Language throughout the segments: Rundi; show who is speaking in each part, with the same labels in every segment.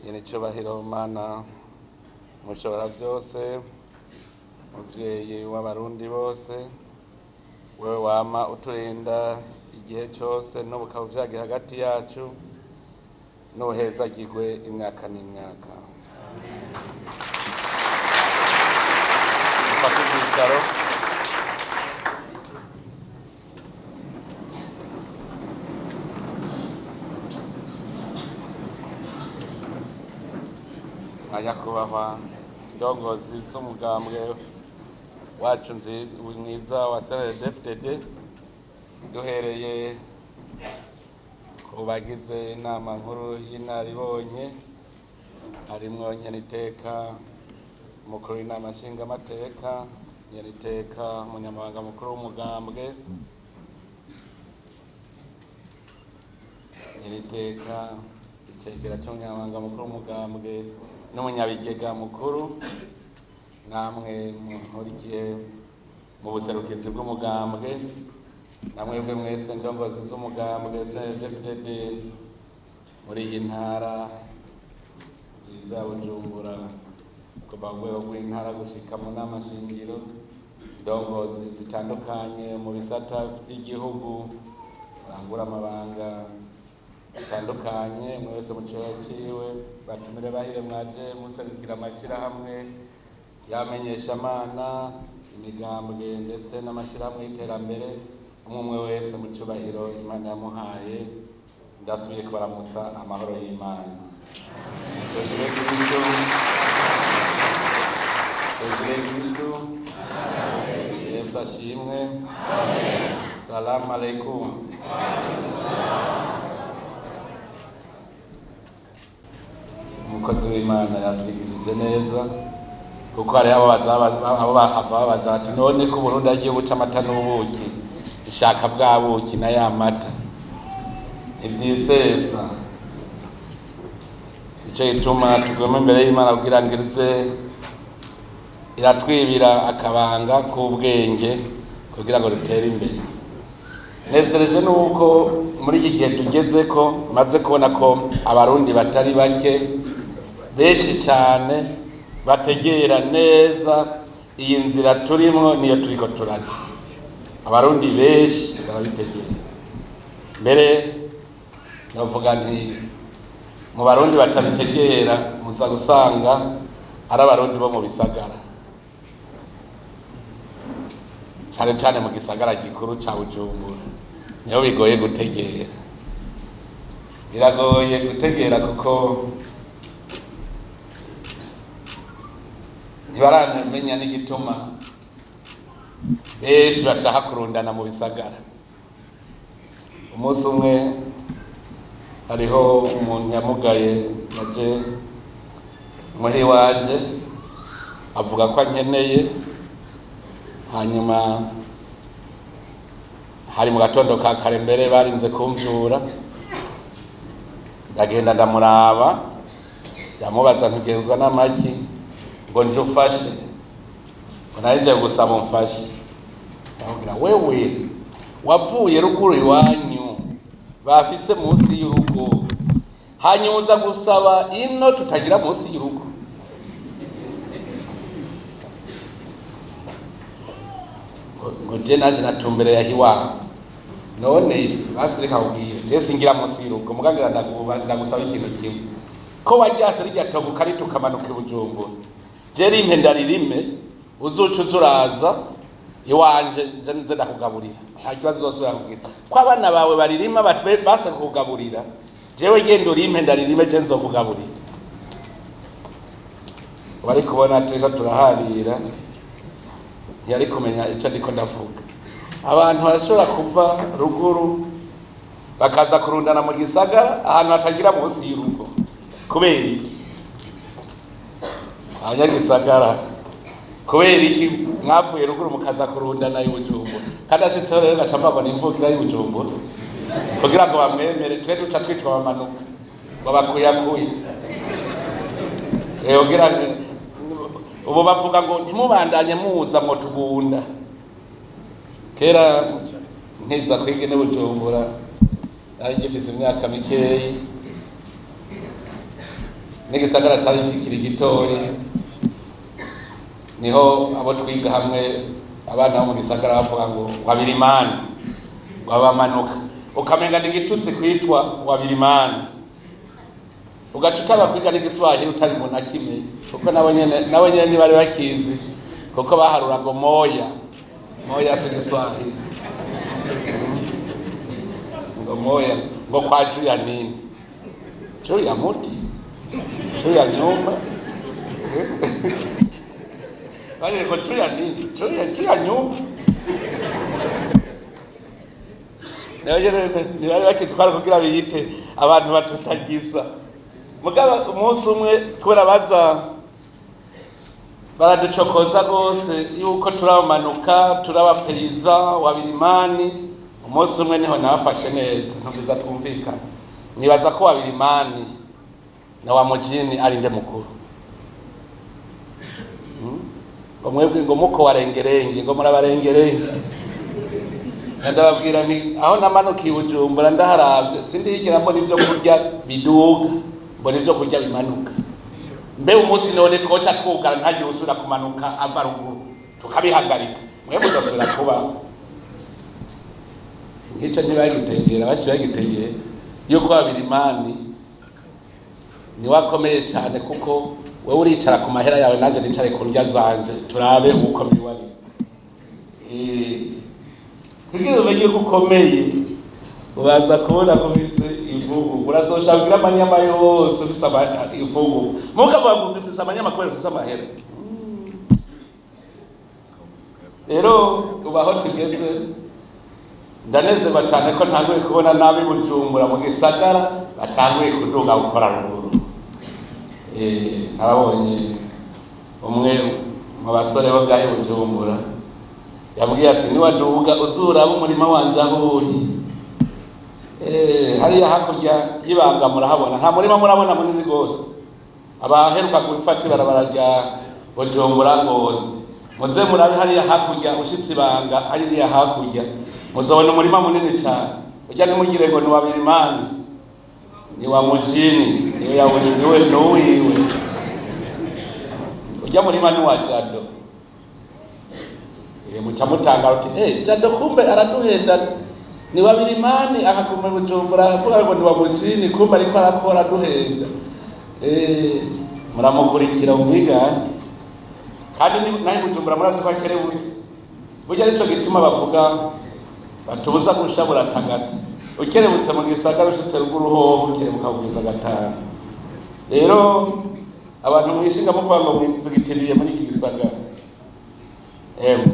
Speaker 1: nyir'icyubahiro mana mushobora byose muvyeyi w'abarundi bose wewe wama uturinda igihe cyose n'ubu ukaba uvyagiye hagati yacu n'uhezagirwe imyaka n'imyaka mufate ivyicaro nyakubahwa ndongozi z'umugambwe wacu nzi- mwiza wa snddfdd duhereye ku bagize inama nkuru y'inaribonye harimwo nyeniteka umukuru w'inama nshingamateka nyeniteka umunyamabanga mukuru w'umugambwe nyeniteka icegera cy'umunyamabanga mukuru w'umugambwe n'umunyabigega mukuru namwe munkurikiye mu buserukizi bw'umugambwe namwe bwe mwese ndongozi z'umugambwe snddfdd muri iyi ntara nziza ya bujumbura kuva ku rwego rw'intara gushika mu nama shingiro ndongozi zitandukanye mu bisata by'igihugu barangura amabanga bitandukanye umwe wese mu cyobo ciwe batumire bahire mwaje muserukira amashyirahamwe y'amenyeshamana imigambwe ndetse n'amashyirahamwe y'iterambere umwe umwe wese mu cyubahiro imana yamuhaye ndasubiye kubaramutsa amahoro y'imana tugire kristo tugire kristo yesu ashimwe salamu aleikum umukozi w'imana yabyigishije neza kuko hariho abo baza- abo bahava babaza bati none ko uburundi agiye buca amata n'ubuki ishaka bwa buki na ya mata ntibyisesa icyo gituma tuguma imbere y'imana kugira ngo ize iratwibira akabanga k'ubwenge kugira ngo dutere imbere nezerejwe nuko muri iki gihe tugeze ko maze kubona ko abarundi batari bake benshi cyane bategera neza iyi nzira turimo niyo turiko turaca abarundi benshi barabitegera mbere navuga nti mu barundi batabitegera muza gusanga ari abarundi bo mu bisagara cyane cyane mu gisagara gikuru ca bujumbura niho bigoye gutegera biragoye gutegera kuko ntibaramenya n'igituma benshi bashaka kurundana mu bisagara umunsi umwe hariho umuntu yamugaye yaje muri waje avuga ko ankeneye hanyuma hari mu gatondo ka kare mbere barinze kumvyura ndagenda ndamuraba yamubaza ntugenzwa n'amagi ngo nje ufashe ngo narinje gusaba umfashe ndamubwira wewe wavuye ruguru iwanyu bafise munsi y'urugo hanyuma uza gusaba ino tutagira munsi y'urugo ngo- ngo je naje natumbereye aho iwawe none basireka kubwira je singira munsi y'urugo mugangira ndaguba- ndagusaba ikintu kimwe ko waryase rirya togo ukarita ukamanuka i bujumbura je rimpe ndaririme uzuca uza uraza iwanje nje nze ndakugaburira nta kibazo uzosubira kubwira ko abana bawe baririma bat- base kukugaburira jewe genda urimpe ndaririme je nzokugaburira bari kubona turiko turaharira ntiyari kumenya icyo ndiko ndavuga abantu barashobora kuva ruguru bakaza kurundana mu gisagara ahantu hatagira munsi y'urugo kubera iki abanyagisagara kubera iki mwavuye ruguru mukaza kurundana y'ubujumbura kandi ashitseho rero gaca mbabona imvukira y'ubujumbura kugira ngo bamwemere twe duca twitwa bamanuka ngo bakuyakuye Eh, kugira ngo ubu bavuga ngo ntimubandanye muza ngo tugunda kera nkiza kwiga ine bujumbura nari ngifise imyaka mikeyi n'igisagara cari kikiri gitoya niho abo twiga hamwe abana bo mu gisagara bavuga ngo wabirimani wabamanuka ukamenga ni igitutsi kwitwa wabirimani ugaca utaba kwiga n'igiswahili utari mu na kimwe kuko nabo nyene nabo nyene ntibari bakizi kuko baharura ngo moya moya si giswahili ngo moya ngo kwa juya nini juya muti juya nyumba Wale ngo juya nini juya juya nyumba ntibari bakizi ko ari kugira biyite abantu batutagiza mugabo umunsi umwe kubera baza baraducokoza rwose yuko turabamanuka turabaperiza wabirimani umunsi umwe niho nabafashe neza ntubiza twumvikana nibaza ko wabirimani na wa mujini ari nde mukuru ngo mwebwe ngo muko warengerenge ngo murabarengerenge ndababwira nti aho namanukiye ubujumbura ndaharavye sindihigira mbona ivyo kurya biduga mbona ivyo kurya bimanuka mbe umunsi none twoca twugara ntagire usubira kumanuka ava ruguru tukabihagarika mwe mudasubira kubaho nk'ico ntibagitegera baci bagitegera yuko babirimani niwe akomeye cyane kuko wewe uricara ku mahera yawe nanjye nicare ku ndya zanje turabe ukomeye wari kugira umenye ko ukomeye ubaza kubona ko ufise imvugu urazoshabwira amanyama yose ufise imvugu mukavuga ngo ufise amanyama kubera ufise amahera rero ubu aho tugeze ndanezerwa cyane ko ntanguye kubona nabi bujumbura mu gisagara batanguye kuduga gukora ruguru nababonye umwe mu basore bo bwahe bujumbura yambwiye ati niwaduga uzuraba umurima wanje aho uri hariya hakurya y'ibanga murahabona nta murima murabona munini rwose abaheruka gufata ibarabara rya bujumbura ngozi muze murabe hariya hakurya ushitse ibanga hariya hakurya muzobona umurima munini cyane ujya nimugire ngo ni wa birimani ni wa mujini niwe yawuri niwe nuwiwe ujya murima ni wa jado muca mutanga uti eh jado kumbe araduhenda ni wa birimani akaguma bujumbura avuga ngo ni wa mujini kumbe ariko arakora aduhenda eh muramukurikira umwigane kandi nawe bujumbura murazi ko akerebutse burya nicyo gituma bavuga batubuza gusha buratagata ukerebutse mu gisagara ushitse ruguru hoho ukerebuka kugeza gatanu rero abantu mwishinga muvuga ngo mwizigitiriye muri iki gisagara emwe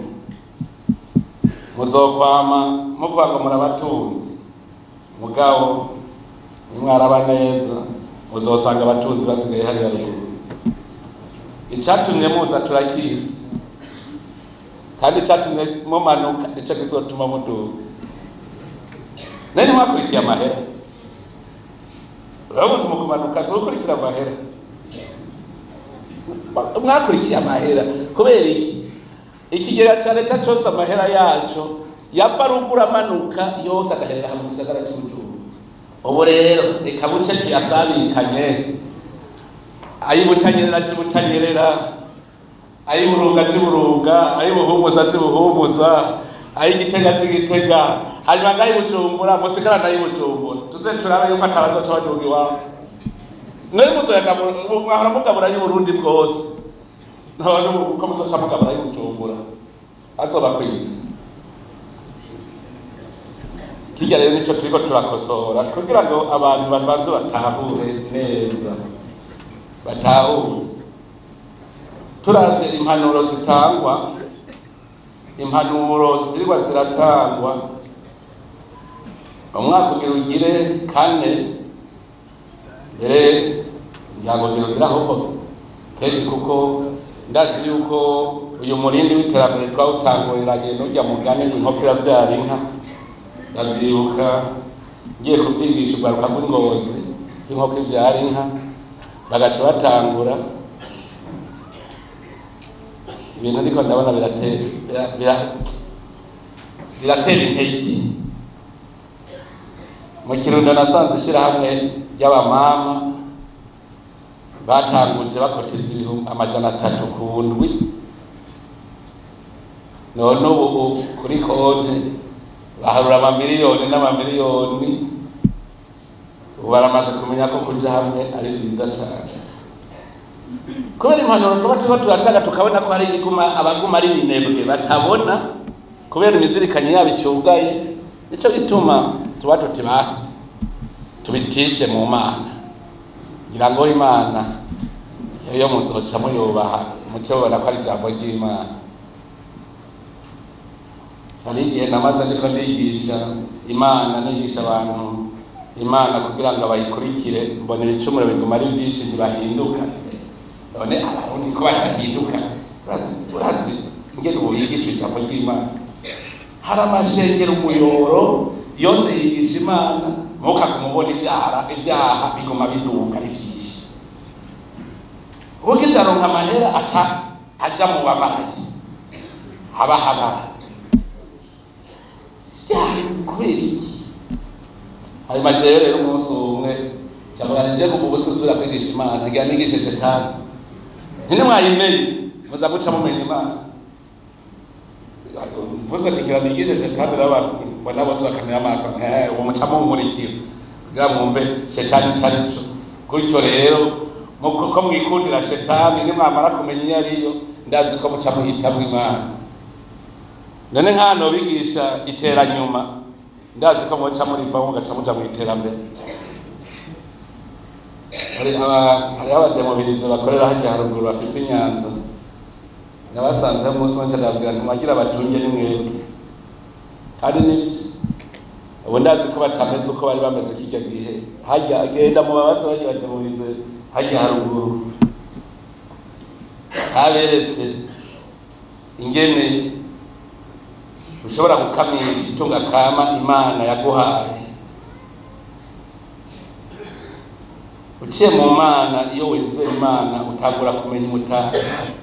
Speaker 1: muzokwama muvuga ngo murabatunzi mugabo nimwaraba neza muzosanga abatunzi basigaye hariya ruguru icatumye muza turakizi kandi icatumye mumanuka nico kizotuma muduga nani mwakurikiye amahera urabona mu kumanuka si ukurikira amahera mwakurikiye amahera kubera iki ikigega ca leta cose amahera yaco yava ruguru amanuka yose agaherera hamwe mu gisagara c'ubujumbura ubu rero reka buce tuyasabikanye ayibutanyerera c'ibutanyerera ay'iburunga cy'uburunga ay'ibuhumuza cy'ubuhumuza ay'igitega cy'igitega hanyuma ngayibujumbura musigara nayibujumbura tuze turabe yuko atabaza c'abaduga iwabo nayo muzoyaga mwahora mugabura y'uburundi bwose none uko muzoca mugabura y'ubujumbura azoba kwiga kirya rero nico turiko turakosora kugira ngo abantu babanze batahure neza batahure turavye impanuro zitangwa impanuro zirwa ziratangwa umwaka ugira ugire kane mbere ngirango ugire ahubwo kenshi kuko ndazi yuko uyu murindi w'iterambere twawutanguriragiye n'ujya mugani inkoko iravyara inka ndavyibuka ngiye kuvyigisha urwaruka rw'ingozi inkoko ivyara inka bagaca batangura ibintu ariko ndabona biratera intege mu kirundo nasanze ishyirahamwe ry'abamama batanguje bakotiza ibihumbi amajana atatu ku ndwi none ubu kuri konte baharura amamiliyoni n'amamiliyoni ubu baramaze kumenya ko kuja hamwe ari vyiza cane kubera impanuro tuba turiko turatanga tukabona ko hari ibiguma abaguma ari binebwe batabona kubera imizirikanyo yabo icugaye nico gituma tuba tuti basi tubicishe mu mana ngira ngo imana iyo muzoca muyubaha muce mubona ko ari ijambo ry'imana hari igihe namaze ariko nigisha imana nigisha abantu imana kugira ngo bayikurikire mbona ibicumuro biguma ari vyinshi ntibahinduka none abarundi ko badahinduka urazi urazi ingene ubu yigisha ijambo ry'imana hari amashengero umuyoro yose yigisha imana muka kumubona ivyara ibyaha biguma biduka ari vyinshi ugize aronka amahera aca aja mu bamarayi haba habara kubera iki hanyuma jewe rero umunsi umwe cyangwa nije kuva ubusisura kwigisha imana ngira nigishe shetani ntine mwayimenye muza guca mumenya imana mvuze kugira nigishe shetani rero abantu mbona bose bakamera amaso uwo muca mumurikira kugira mwumve shetani ico arico gutyo rero ko mwikundira shetani nimwamara kumenya iyo ariyo ndazi ko muca muhitamwo imana none nk'hano bigisha iteranyuma ndazi ko muca murivaho mugaca muja mu iterambere hariho abademobirizo bakorera hajya haruguru bafise inyanza nabasanzeho umunsi wanje ndababwira ntimwagira batunge nimwebwe kandi nivyo ubu ndazi ko batameze uko bari bameze kirya gihe hajya agenda mu babazi bajya bademobirize hajya haruguru haberetse ingene ushobora gukamisha itunga kama imana yaguhaye uciye mu mana iyo wizeye imana utangura kumenya umutari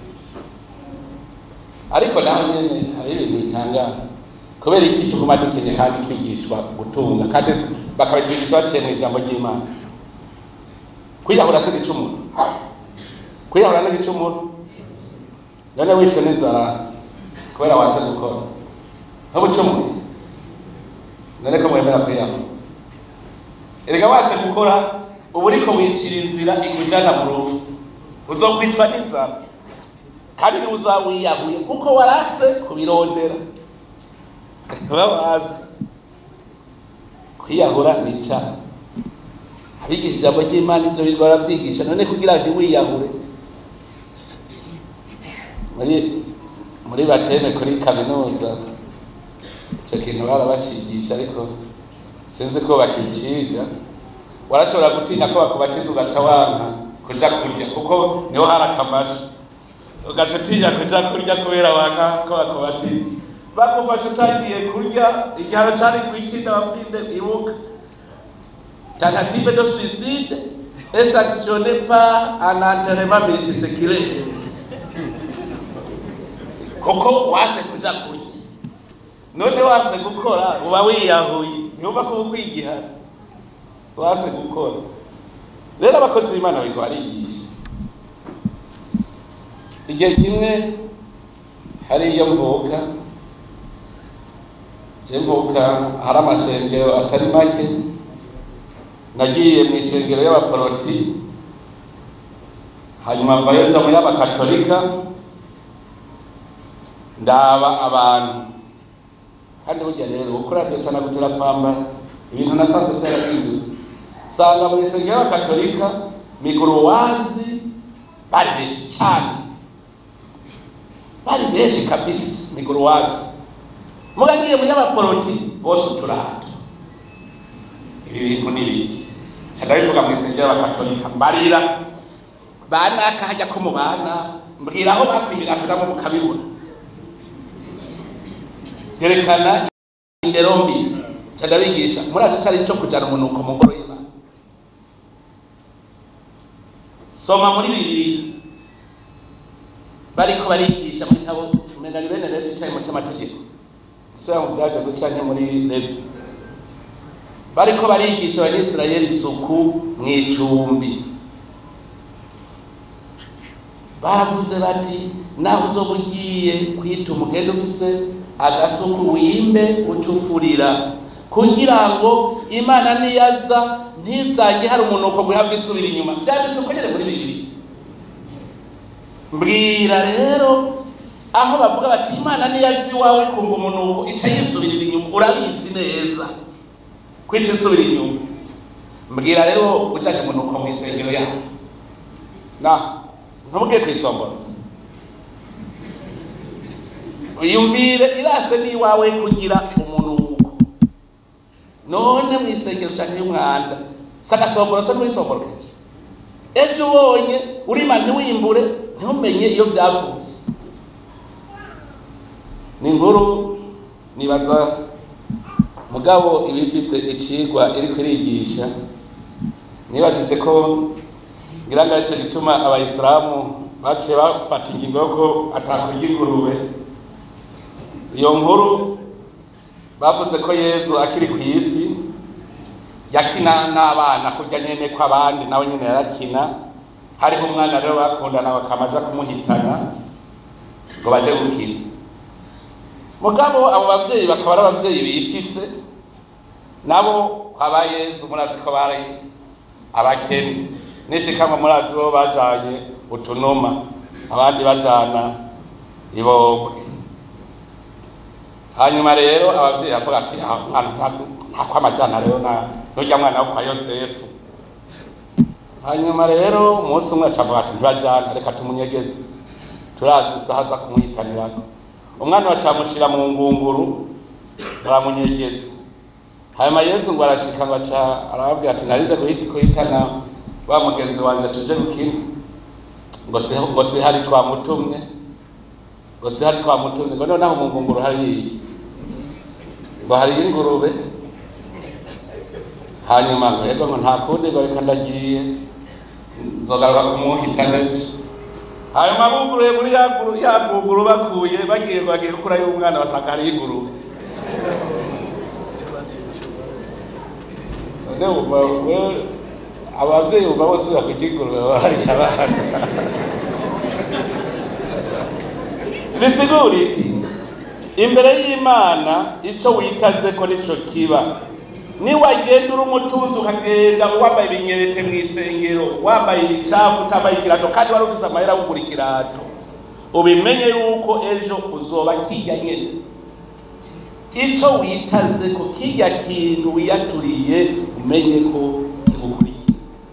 Speaker 1: ariko naho nyene hari ibintu bitangaza kubera iki tuguma dukenye kandi twigishwa gutunga kandi bakabitwigisha baciye mu ijambo ry'imana kwiyahura si igicumuro kwiyahura ni igicumuro none wishwe n'inzara kubera waze gukora ntubucumuye none ko mwemera kwiyahura erega washe gukora ubu uriko wicira inzira ikujana mu ruvu uzokwicwa n'inzara kandi niwe uzaba wiyahuye kuko warase kubirondera babazi kwiyahura ni icyaha abigisha ijambo ry'imana ibyo birirwa baravyigisha none kugira ngo ntiwiyahure muri muri bateme kuri kaminuza icyo kintu barabacigisha ariko sinzi ko bakiciga warashobora gutinya ko bakubatiza ugaca wanka kuja kurya kuko niho hari akamasho ugaca utinya kuja kurya kubera wanka ko bakubatiza bagufasha utagiye kurya igihano cari kwikinde bafinde ibuka tentative de suicide est sanctionné par un enterrement multiséculaire kuko wase kuja kurya none wase gukora uba wiyahuye ntiyumva ko ukwigihana wase gukora rero abakozi b'imana bariko barigisha igihe kimwe hariyo mvuka je mvuka hari amashengero atari make nagiye mu ishengero y'abaporoti hanyuma mvayo nja mu y'abakatolika ndaba abantu kandi burya rero uko uravyo cane gutera kwambara ibintu nasanze vyarahindutse sanga mu ishengero y'abakatolika miguruwazi bari benshi cane bari benshi kabisa miguruwazi mugagiye mu y'abaporoti bose uturato ibi bintu ni biki ndabivuga mu isengero y'abakatolika mbarira banaka hajya ko mu bana mbwira aho bakwihiramo mukabibura byerekana indero mbi ndabigisha murazi cyari cyo kujyana umunuko mu ngoro y'imana soma muri bibiri bariko barigisha mu gitabo umenya ni bene levi cyayi mu cy'amategeko gusubira mu byagazo cyane muri levi bariko barigisha abanyisirayeli isuku mu icumbi bavuze bati naho uzoba ugiye kwita umugende ufise agasuku wimbe ucufurira kugira ngo imana niyaza ntisange hari umunuko guri hafi isubira inyuma byanditse uko nyene muri bibiri mbwira rero aho bavuga bati imana niyaza iwawe kumva umunuko ica yisubirira inyuma urabizi neza kwica isubira inyuma mbwira rero ucaje umunuko mu isengero yawe na ntubwiye kwisomboza yumvire irase n'iwawe kugira umunuko none mu isengero canke y'umwanda sagasomborozo ntiwisomborokeje ejo ubonye urima ntiwimbure ntumenye iyo byavuye ni inkuru nibaza mugabo iba ifise icigwa iriko irigisha nibajije ko ngira ngo aricyo gituma abayisilamu baciye bafata ingingo yo ko atakurya ingurube iyo nkuru bavuze ko yezu akiri ku isi yakina n'abana kurya nyene ko abandi nawe nyene yarakina hariho umwana rero bakundana bakamaja kumuhitana ngo baje gukina mugabo abo bavyeyi bakaba ari abavyeyi bifise nabo kwaba yezu murazi ko bari abakene nishikama murazi bo bajanye utunuma abandi bajana ibobwe hanyuma rero abavyeyi bavuga ati ako amajana rero nurya mwana wo kwa yozefu hanyuma rero umunsi umwe acavuga ati ntibajana reka tumunyegeze turazi isaha aza kumuhitanirako umwana bacamushira mu ngunguru baramunyegeza hanyuma yezu ngo arashika ngo aca arababwira ati narije guhitana wa mugenzi wanje tuje gukina ngo si ngo si hari twamutumye ngo si hari twamutumye ngo noneho mu ngunguru hari iki ngo hari ingurube hanyuma ngo yego ngo nta kundi ngo reka ndagiye nzogaruka kumuhitana ejo hanyuma buguruye muri ya guru ya guguru bakuye bagiye bagiye gukura y'umwana basanga hari ingurube none umva we abavyeyi umva bose bakwita ingurube baba hari abana bisigura iki imbere y'imana ico witaze ko nico kiba niwagenda uri umutunzi ukagenda wambaye ibinyerete mu isengero wambaye ibicafu utambaye ikirato kandi wari ufise amahera yo kugura ikirato ubimenye yuko ejo uzoba kirya nyene ico witaze ko kirya kintu wiyaturiye umenye ko kigukurikira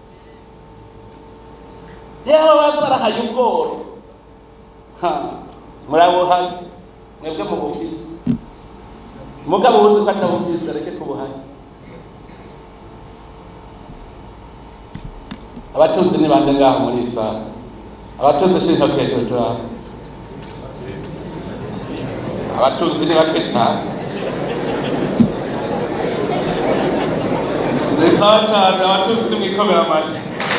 Speaker 1: rero baza barahaye ubworo murabuhaye mwebwe mu bufise mugabo uzi ko atabufise areke kubuhaye abatunzi ni bande ngaho muri iyi sare abatunzi shinka hejuru turaho abatunzi ni bake cyane ni sawa cyane abatunzi ni mwikomera amashyi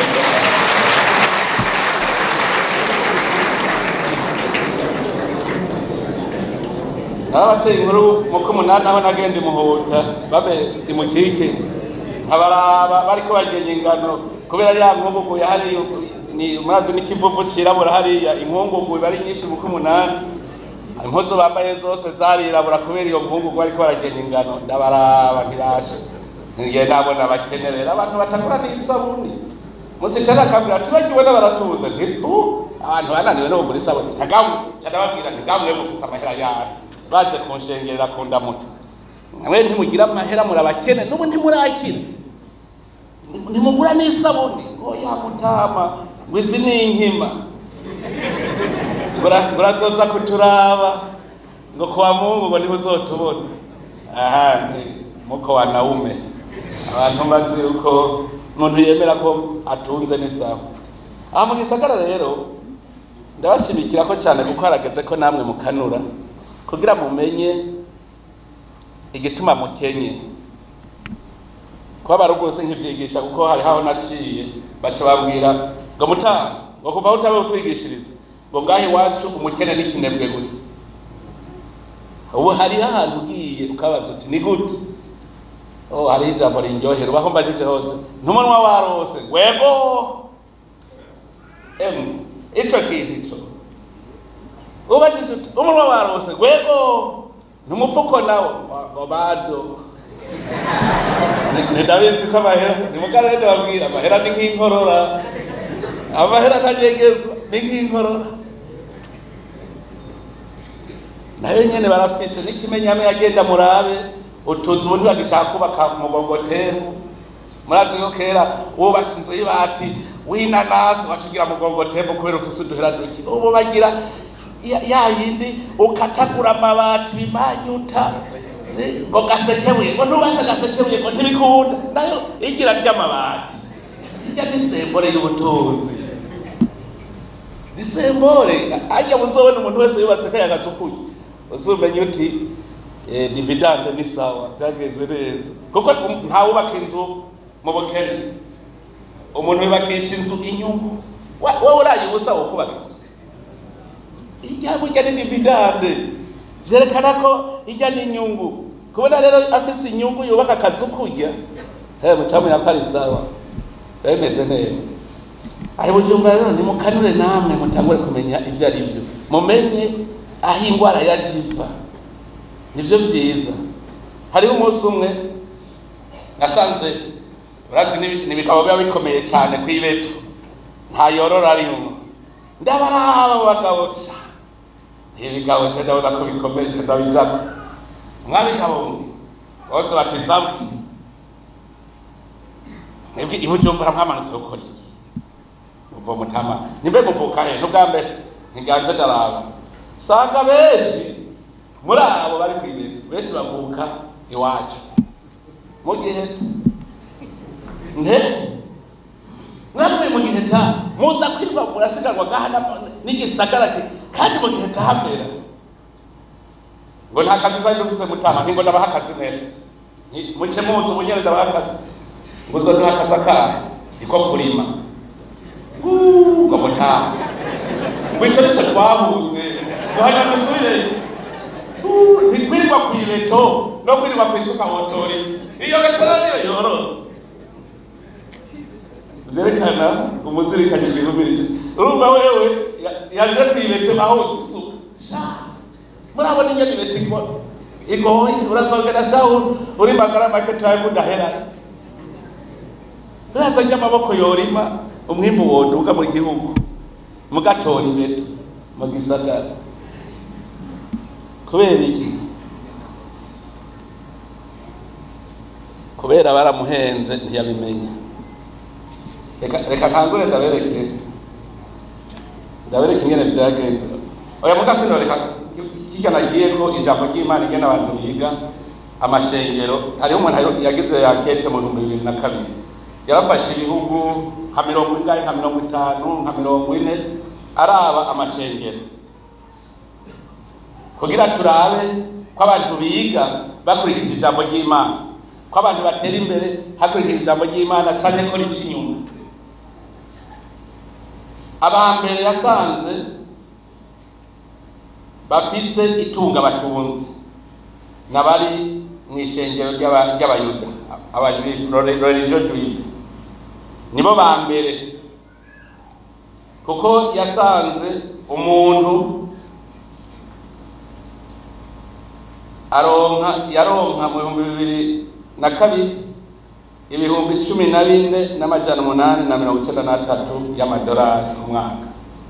Speaker 1: narabateye inkuru muko umunani aho nagenda imuhuta babe imukike nkabaraba bariko bagenya ingano kubera ya nkungugu yahari ni murazi n'ikivuvu cirabura hariya inkungugu iba ari nyinshi muko umunani impuzu bambaye zose zarirabura kubera iyo nkungugu bariko baragenya ingano ndabaraba ntibashe ngiye nabona abakenerera abantu batagura n'isabuni musitani akambwira ati bagiwe n'abaratuza ntitu abantu bananiwe no kugura isabuni ntagamwe canababwira ntigamwe mufise amahera yayo baje kunshengerera kundamutsa mwe ntimugira amahera murabakene n'ubu ntimurakira ntimugura n'isabuni oya mutama ngo izi ni inkima murazoza kuturaba ngo kuwa mungu ngo niho uzotubona aha ni muko wa naume abantu bazi yuko umuntu yemera ko atunze n'isaha aha mu gisagara rero ndabashimikira ko cyane kuko harageze ko namwe mukanura kugira mumenye igituma mukenye kuba barugose nk'ivyigisha kuko hari haho naciye baca babwira ngo mutama ngo kuva aho utabe utwigishiriza ngo ngaho iwacu umukene n'ikinebwe gusa ubu hariho ahantu ugiye ukabaza uti ni gute oh hariho ijambo rinryohera ubaho mbajije hose ntumunwa warose ngwego emu ico kintu ico ubajije uti umunwa warose gwego numufuko nawo ngo bado ndabizi ko amahera ni mukarere ndababwira amahera ni nk'inkorora amahera ntanyegezwa ni nk'inkorora nayo nyene barafise n'ikimenyame yagenda murabe utuzu ubundi bagishaka kubaka mugongotero murazi ko kera wubatse inzu y'ibati w'inanasi wacugira mugongotero kubera ufise uduhera duki ubu bagira ya yindi ukatagura amabati bimanyuta ngo gasekebuye ngo ntubaze gasekebuye ngo ntibikunda nayo igira ry'amabati irya ni sembore y'ubutunzi ni sembore ajya muzobona umuntu wese yubatse kaya gatukuye uzumenye uti dividande ni sawa byagenze neza kuko ntawubaka inzu mu bukene umuntu yubakisha inzu inyungu wowe uraye ubusa wo kubaka inzu ijya burya ni dividande byerekana ko ijya n'inyungu kubona rero afise inyungu yubaka akazu kurya he mucamu yapari sawa bimeze neza ayo bujumbura rero nimukanure namwe mutangure kumenya ibyo ari byo mumenye aho indwara yajiva nibyo byiza hariho umunsi umwe nasanze urazi n'ibigabo biba bikomeye cyane ku ibeto nta yorora arimwo ndabaraba bagabo ibigabo cyo ndabona ko bikomeye ndabijako mwabigabo mwe bose batisamu mwebwe ibujumbura mwamanutse gukora iki uva mutama nimbe muvuka he n'ubwa mbere ntiganze ndaraba sanga benshi muri abo bari kwibera benshi bavuka iwacu mu giheta nte mwavuye mu giheta muza kwirwa murasigarwa gahana n'igisagara kandi mu giheta hamera ngo nta kazi twari dufise mutama ntingo ndabaha akazi mwese muce muzi ubunyene ndabaha akazi ngo uzoduha akazi akahe niko kurima ngo mutama ngo ico nico twahuze duhanya dusubire ntikwirirwa kw'ibeto no kwirirwa kw'isuka hotori iyo betora niyo yoroza vyerekana umuzirikanye igihumirije urumva wewe yaje kw'ibeto aho uzisuka murabona ingene ibeta ikora igoye urazongera sha uri magara make tawe kudahera uraza ry'amaboko yorima umwimbu woduga mu gihugu mugatora ibeto mu gisagara kubera iki kubera baramuhenze ntiyabimenya reka ntangure ndabereke ndabereke ingene vyagenze oya mugasino reka kirya nagiye ko ijambo ry'imana igena abantu biga amashengero hariho umuntu yagize yakete mu bihumbi bibiri na kabiri yarafashe ibihugu nka mirongo ingahe nka mirongo itanu nka mirongo ine araba amashengero kugira turabe ko abantu biga bakurikije ijambo ry'imana ko abantu batera imbere hakurikije ijambo ry'imana cyane ko iby'inyuma abambere yasanze bafise itunga batunze n'abari mu ishengero ry'abayuda abajuifu religion juive nibo ba mbere kuko yasanze umuntu aronka yaronka mu bihumbi bibiri na kabiri ibihumbi cumi na bine n'amajana umunani na mirongo icyenda n'atatu y'amadolari ku mwaka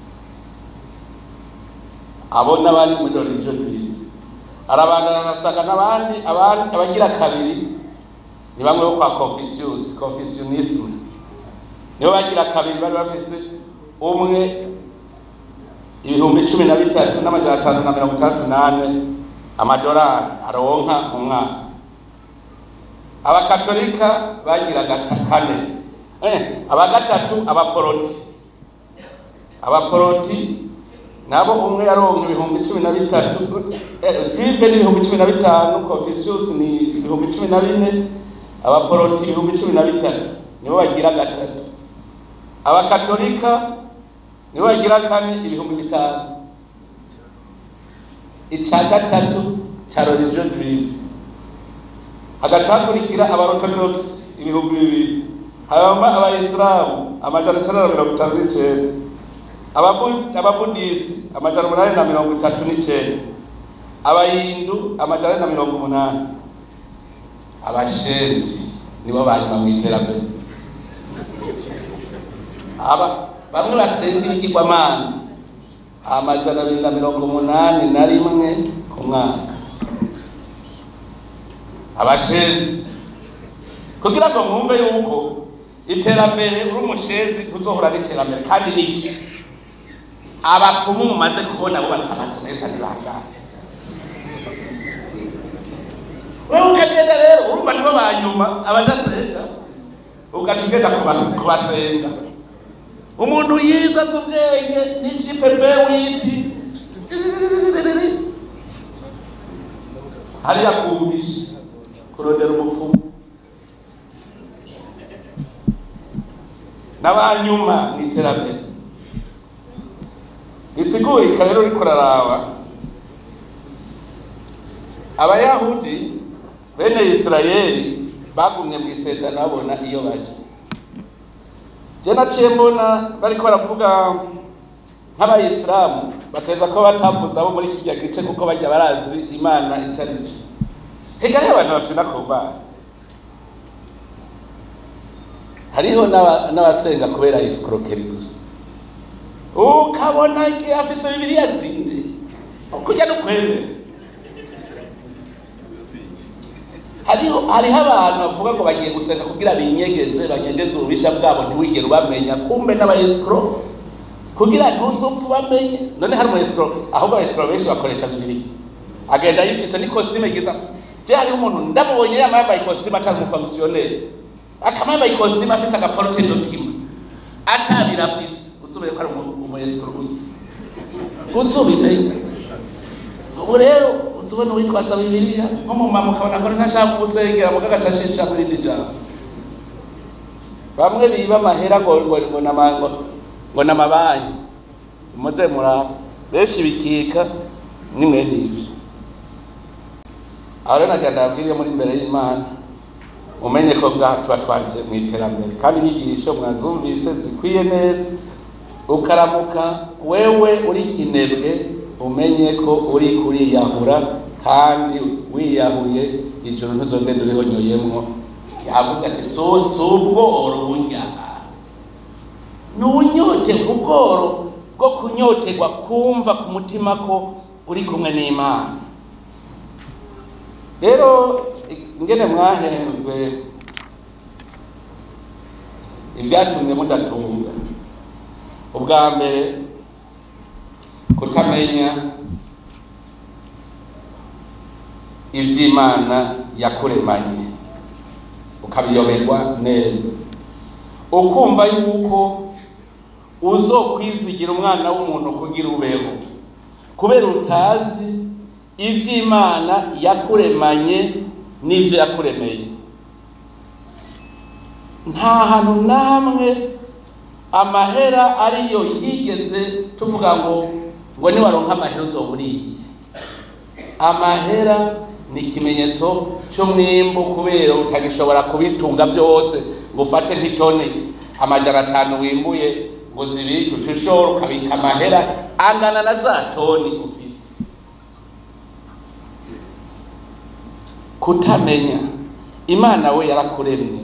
Speaker 1: abo n'abari muri religion juive arabandana arasanga n'abandi abandi abagira kabiri ni bamwe bo kwa confucius confucianisme nibo bagira kabiri bari bafise umwe ibihumbi cumi na bitatu n'amajana atanu na mirongo itandatu n'ane amadolari aronka mu mwaka abakatolika bagira kane eh, abagatatu abaporoti abaporoti nabo umwe yaronka ibihumbi cumi na bitatu vive ni ibihumbi cumi na bitanu confucius ni ibihumbi cumi na bine abaporoti ibihumbi cumi na bitatu nibo bagira gatatu abakatolika nibo bagira kane ibihumbi bitanu ica gatatu ca religion juive hagacakurikira abarotodogisi ibihumbi bibiri hanyuma abayisilamu amajana icenda na mirongo itanu n'icenda Ababu- ababudisi amajana umunani na mirongo itatu n'icenda abahindu amajana ane na mirongo umunani abashenzi nibo banyuma mu iterambere aba bamwe basenga ibigirwamana amajana abiri na mirongo umunani na rimwe ku mwaka abashenzi kugira ngo mwumve yuko iterambere uri umushenzi uzohora n'iterambere kandi niki abapfumu mumaze kubona bo batabazi neza ntibangane wewe ukagenda rero urumva nibo ba nyuma abadasenga ugaca ugenda kubas- kubasenga umuntu yiza azi ubwenge n'ijipepe witi hariya kumisha kurondera umupfumu n'abanyuma mu iterambere bisigurika rero uriko uraraba abayahudi bene isirayeli bagumye mu isezerano babona iyo baje je naciye mbona bariko baravuga nk'abayisilamu bateza ko batavuze abo muri kirya gice kuko bajya barazi imana ico ari co higa hariho abantu bafina ku mana hariho n'aba- n'abasenga kubera isikorokeri gusa ukabona igihe afise bibiliya zinde kujya no kwemera hariho hariho abantu bavuga ngo bagiye gusenga kugira binyegeze banyegeze ububisha bwabo ntiwigere ubamenya kumbe n'abayesikoro kugira ntuzupfe ubamenye none hari umuyesikoro ahubwo abayesikoro benshi bakoresha bibiliya agenda yifise n'ikositime giza je hariho umuntu ndamubonye yama yambaye ikositime atari umufonkisiyoneri akaba yambaye ikositime afise agaporute dokima atabira afise uzubeye ko ari umu- umuyesikoro uzubimenye ubu rero uzubona uwitwaza bibiliya nko mu mama ukabona ko ntashaka kumusengera muga agacashisha muri iri jambo bamwe biba amahera ngo ngo ngo nama- ngo ngo n'amabanki muze muraba benshi bikika ni mwene ivyo aho rero nagira ndababwire muri imbere y'imana mumenye ko bwa tuba twaje mu iterambere kandi inyigisho mwazumvise zikwiye neza ukaramuka wewe uri kinebwe umenye ko uri kuriyahura kandi wiyahuye ijoro ntuzogenda urihonyoyemwo yavuga ati so si ubworo bunyaha ni unyoterwa ubworo bwo kunyoterwa kumva ku mutima ko uri kumwe n'imana rero ingene mwahenzwe ibyatumye mudatunga ubwa mbere kutamenya iby'imana yakuremanye ukabiyoberwa neza ukumva yuko uzokwizigira umwana w'umuntu kugira ubeho kubera utazi iby'imana yakuremanye n'ibyo yakuremeye nta hantu namwe amahera ariyo yigeze tuvuga ngo ngo niwaronka amahera uzoburiye amahera ni ikimenyetso cy'umwimbu kubera utagishobora kubitunga byose ngo ufate nk'itoni amajana atanu wimbuye ngo zibike ushishora ukabika amahera angana na za toni ufise kutamenya imana we yarakuremye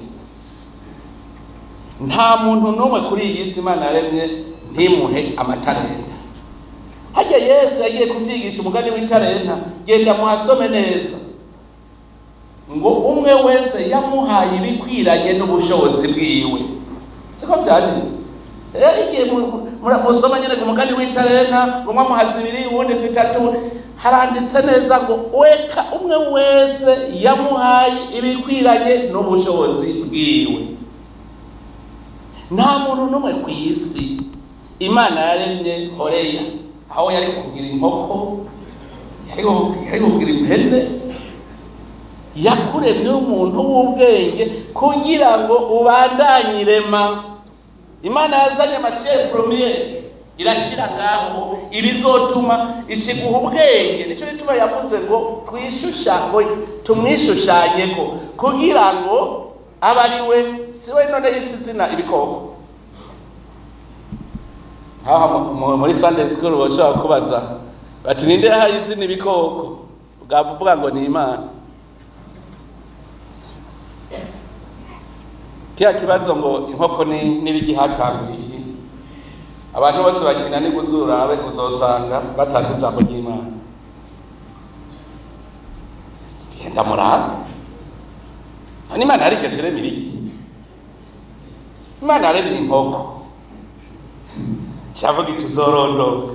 Speaker 1: nta muntu n'umwe kuri iyi si imana yaremye ntimuhe amatarenta hajya yesu yagiye kubyigisha umugani w'itarenta genda muhasome neza ngo umwe wese yamuhaye ibikwiranye n'ubushobozi bwiwe siko byanditse rero igihe mu- mu- musoma nyine ku mugani w'itarenta ngo mwamuha zibiri uwundi zitatu haranditse neza ngo weka umwe wese yamuhaye ibikwiranye n'ubushobozi bwiwe nta muntu n'umwe ku isi imana yaremye horeya aho yari kugira inkoko yari ku- yari kugira impene yakuremye umuntu w'ubwenge kugira ngo ubandanye irema imana yazanye matiere premiere irashyira ngaho ibizotuma ikiguha ubwenge nicyo gituma yavuze ngo twishusha ngo tumwishushanyeko kugira ngo abe ari we si we none yisi izina ibikoko aha mu- mu- muri sunday school bashobora kubaza bati ninde yahaye izina ibikoko bwava uvuga ngo ni imana kiriya kibazo ngo inkoko ni n'ibigihatanguye iki abantu bose bakina ni kuzurabe uzosanga batanze ijambo ry'imana genda murabe none imana yarigeze iremera iki imana yaremye inkoko cyavuga iti uzorondora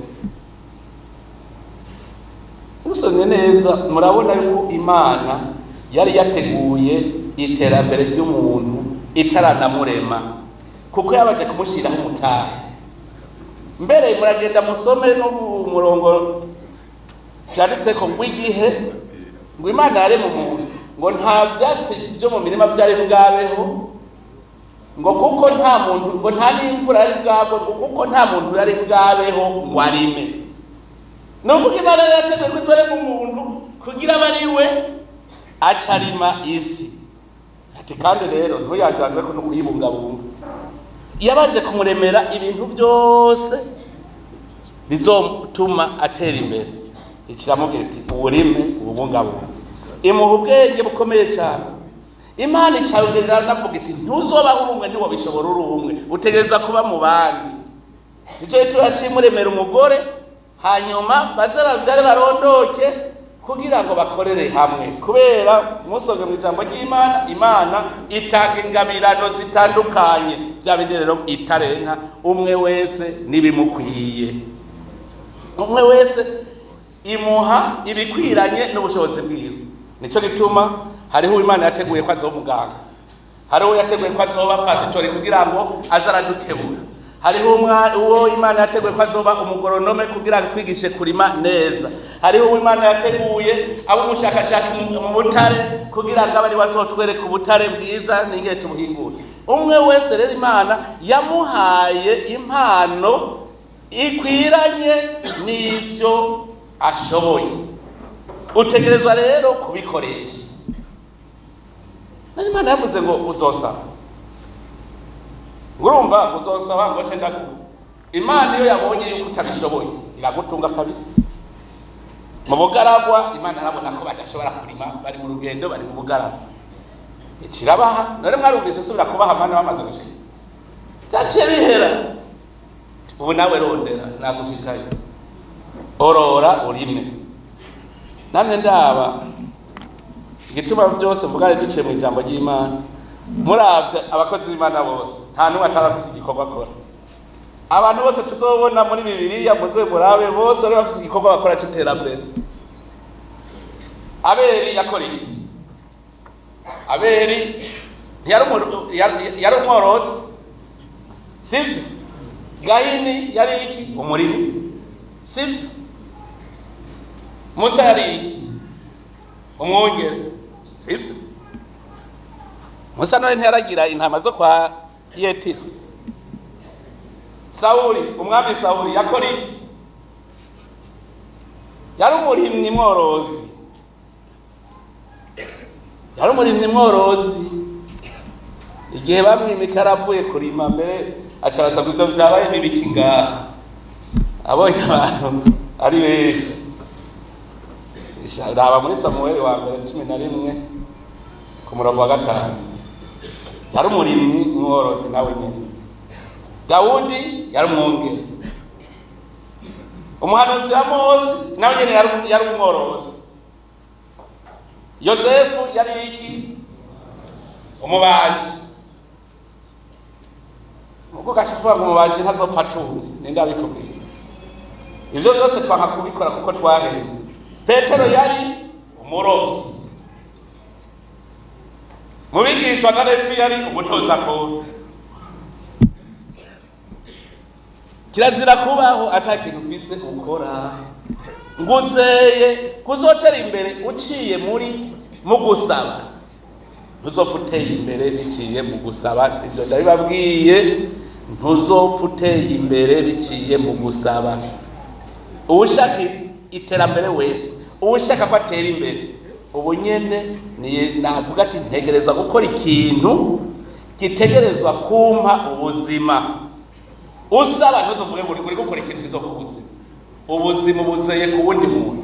Speaker 1: musomye neza murabona yuko imana yari yateguye iterambere ry'umuntu itaranamurema kuko yabaje kumushyiraho umutazi mbere muragenda musome n'umurongo byanditse ko ngo igihe ngo imana yarema umuntu ngo nta byatsi byo mu mirima byari bwabeho ngo kuko nta muntu ngo nta n'imvura yari bwagwe ngo kuko nta muntu yari bwabeho ngo arime ni ukuvuga imana yari yateguye ko izarema umuntu kugira abe ari we aca arima isi ati kandi rero ntuyajyanwe ko no kuyibungabunga yabanje kumuremera ibintu byose bizotuma atera imbere ikiramubwira iti uburime ububungabunga imuha ubwenge bukomeye cyane imana icawugerera navuga iti ntuzobaho uri umwe ntiwabishobora uri umwe utegereza kuba mu bandi nicyo gituma yaciye imuremera umugore hanyuma baze babyare barondoke kugira ngo bakorere hamwe kubera musoze mu ijambo ry'imana imana itanga ingabirano zitandukanye bya bindi rero itarenka umwe wese n'ibimukwiye umwe wese imuha ibikwiranye n'ubushobozi bwiwe nicyo gituma hariho uwo imana yateguye ko azoba umuganga hariho uwo yateguye ko azoba pasitori kugira ngo aze aradukebura hariho umwa- uwo imana yateguye ko azoba umugoronome kugira ngo twigishe kurima neza hariho uwo imana yateguye abo umushakashatsi mu mu butare kugira ngo abe ari we azotwereka ubutare bwiza n'ingene tubuhingura umwe wese rero imana yamuhaye impano ikwiranye n'ibyo ashoboye utegerezwa rero kubikoresha nari imana yavuze ngo uzosaba ngo urumva ngo uzosaba ngo nce ndaguha imana iyo yabonye yuko utabishoboye iragutunga kabisa mu bugaragwa imana arabona ko badashobora kurima bari mu rugendo bari mu bugaragwa ikirabaha none mwarumvise subira kubaha mana bamaze gushika byaciye bihera ubu nawe rondera nagushikayo orora urime namwe ndaba igituma byose mvuga ari duciye mu ijambo ry'imana muravye abakozi b'imana bose nta n'umwe atarafise igikorwa akora abantu bose tuzobona muri bibiliya muze murabe bose bari bafise igikorwa bakora c'iterambere abeli yakora iki abeli ntiyari umu- yari- yari umworozi sivyo gahini yari iki umurimi sivyo musa yari iki umwungere sivyo musa none ntiyaragira intama zo kwa yetiro sawuli umwami sawuli yakora iki yari umurimyi mworozi yari umurimyi mworozi igihe bamwimika yaravuye kurima mbere acabaza ngo ivyo vyabaye n'ibiki ngaha abonye abantu ari benshi raba muri samuweli wa mbere cumi na rimwe ku murongo wa gatanu yari umurimyi mworozi nawe nyine dawudi yari umwungere umuhanuzi wa mose nawe nyine yari yari umworozi yozefu yari iki umubaji ubwo gashifuza ngo umubaji ntazopfa atunze ninde abikubwira ivyo byose twanka kubikora kuko twahenze petero yari umurovyi mu bigishwa na levi yari umutoza kode kirazira kubaho ata kintu ufise ukora ngo uzeye kuzotera imbere uciye muri mu gusaba ntuzopfa uteye imbere biciye mu gusaba ibyo ndabibabwiye ntuzopfa uteye imbere biciye mu gusaba uwushaka iterambere wese uwushaka ko atera imbere ubu nyene ni navuga ati ntegerezwa gukora ikintu gitegerezwa kumpa ubuzima usaba ntuzovuge ngo uri gukora ikintu kizoka ubuzima ubuzima ubuzeye ku wundi muntu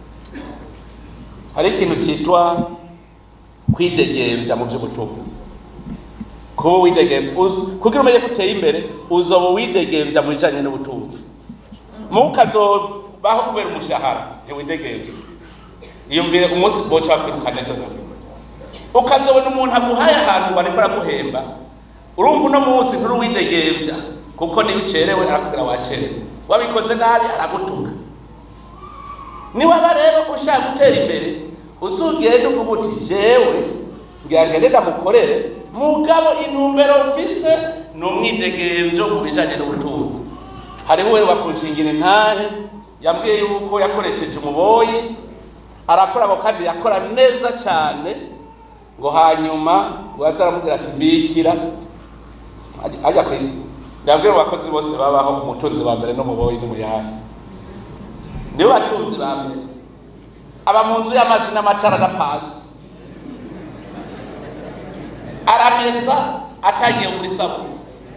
Speaker 1: hari ikintu cyitwa kwidegembya mu by'ubutunzi kuba widegembya kugira umenye ko uteye imbere uzoba widegembya mu bijyanye n'ubutunzi mukazobaho kubera umushahara ntiwidegembye iyumvire umunsi boca wakwirukana ejo ukazobona umuntu aguhaye ahantu ngo ariko araguhemba urumva uno munsi nturuwidegembya kuko niyo ucerewe arakubwira wacerewe wabikoze nabi aragutuka niwaba rero ushaka gutera imbere uzugende uvuga uti jewe ngira ngende ndamukorere mugabo intumbero mfise ni umwidegemvyo mu bijanye n'ubutunzi hariho uwe wakunshingira intahe yambwiye yuko yakoresheje umuboyi arakora ako kandi yakora neza cyane ngo hanyuma ngo yaza aramubwira ati mbikira ajya kwiga ndabwira abakozi bose babaho umutunzi wa mbere n'umuboyi n'umuyaga nibo batunzi ba mbere aba mu nzu y'amazi n'amatara adapanze aramesa atangiye muri sabuni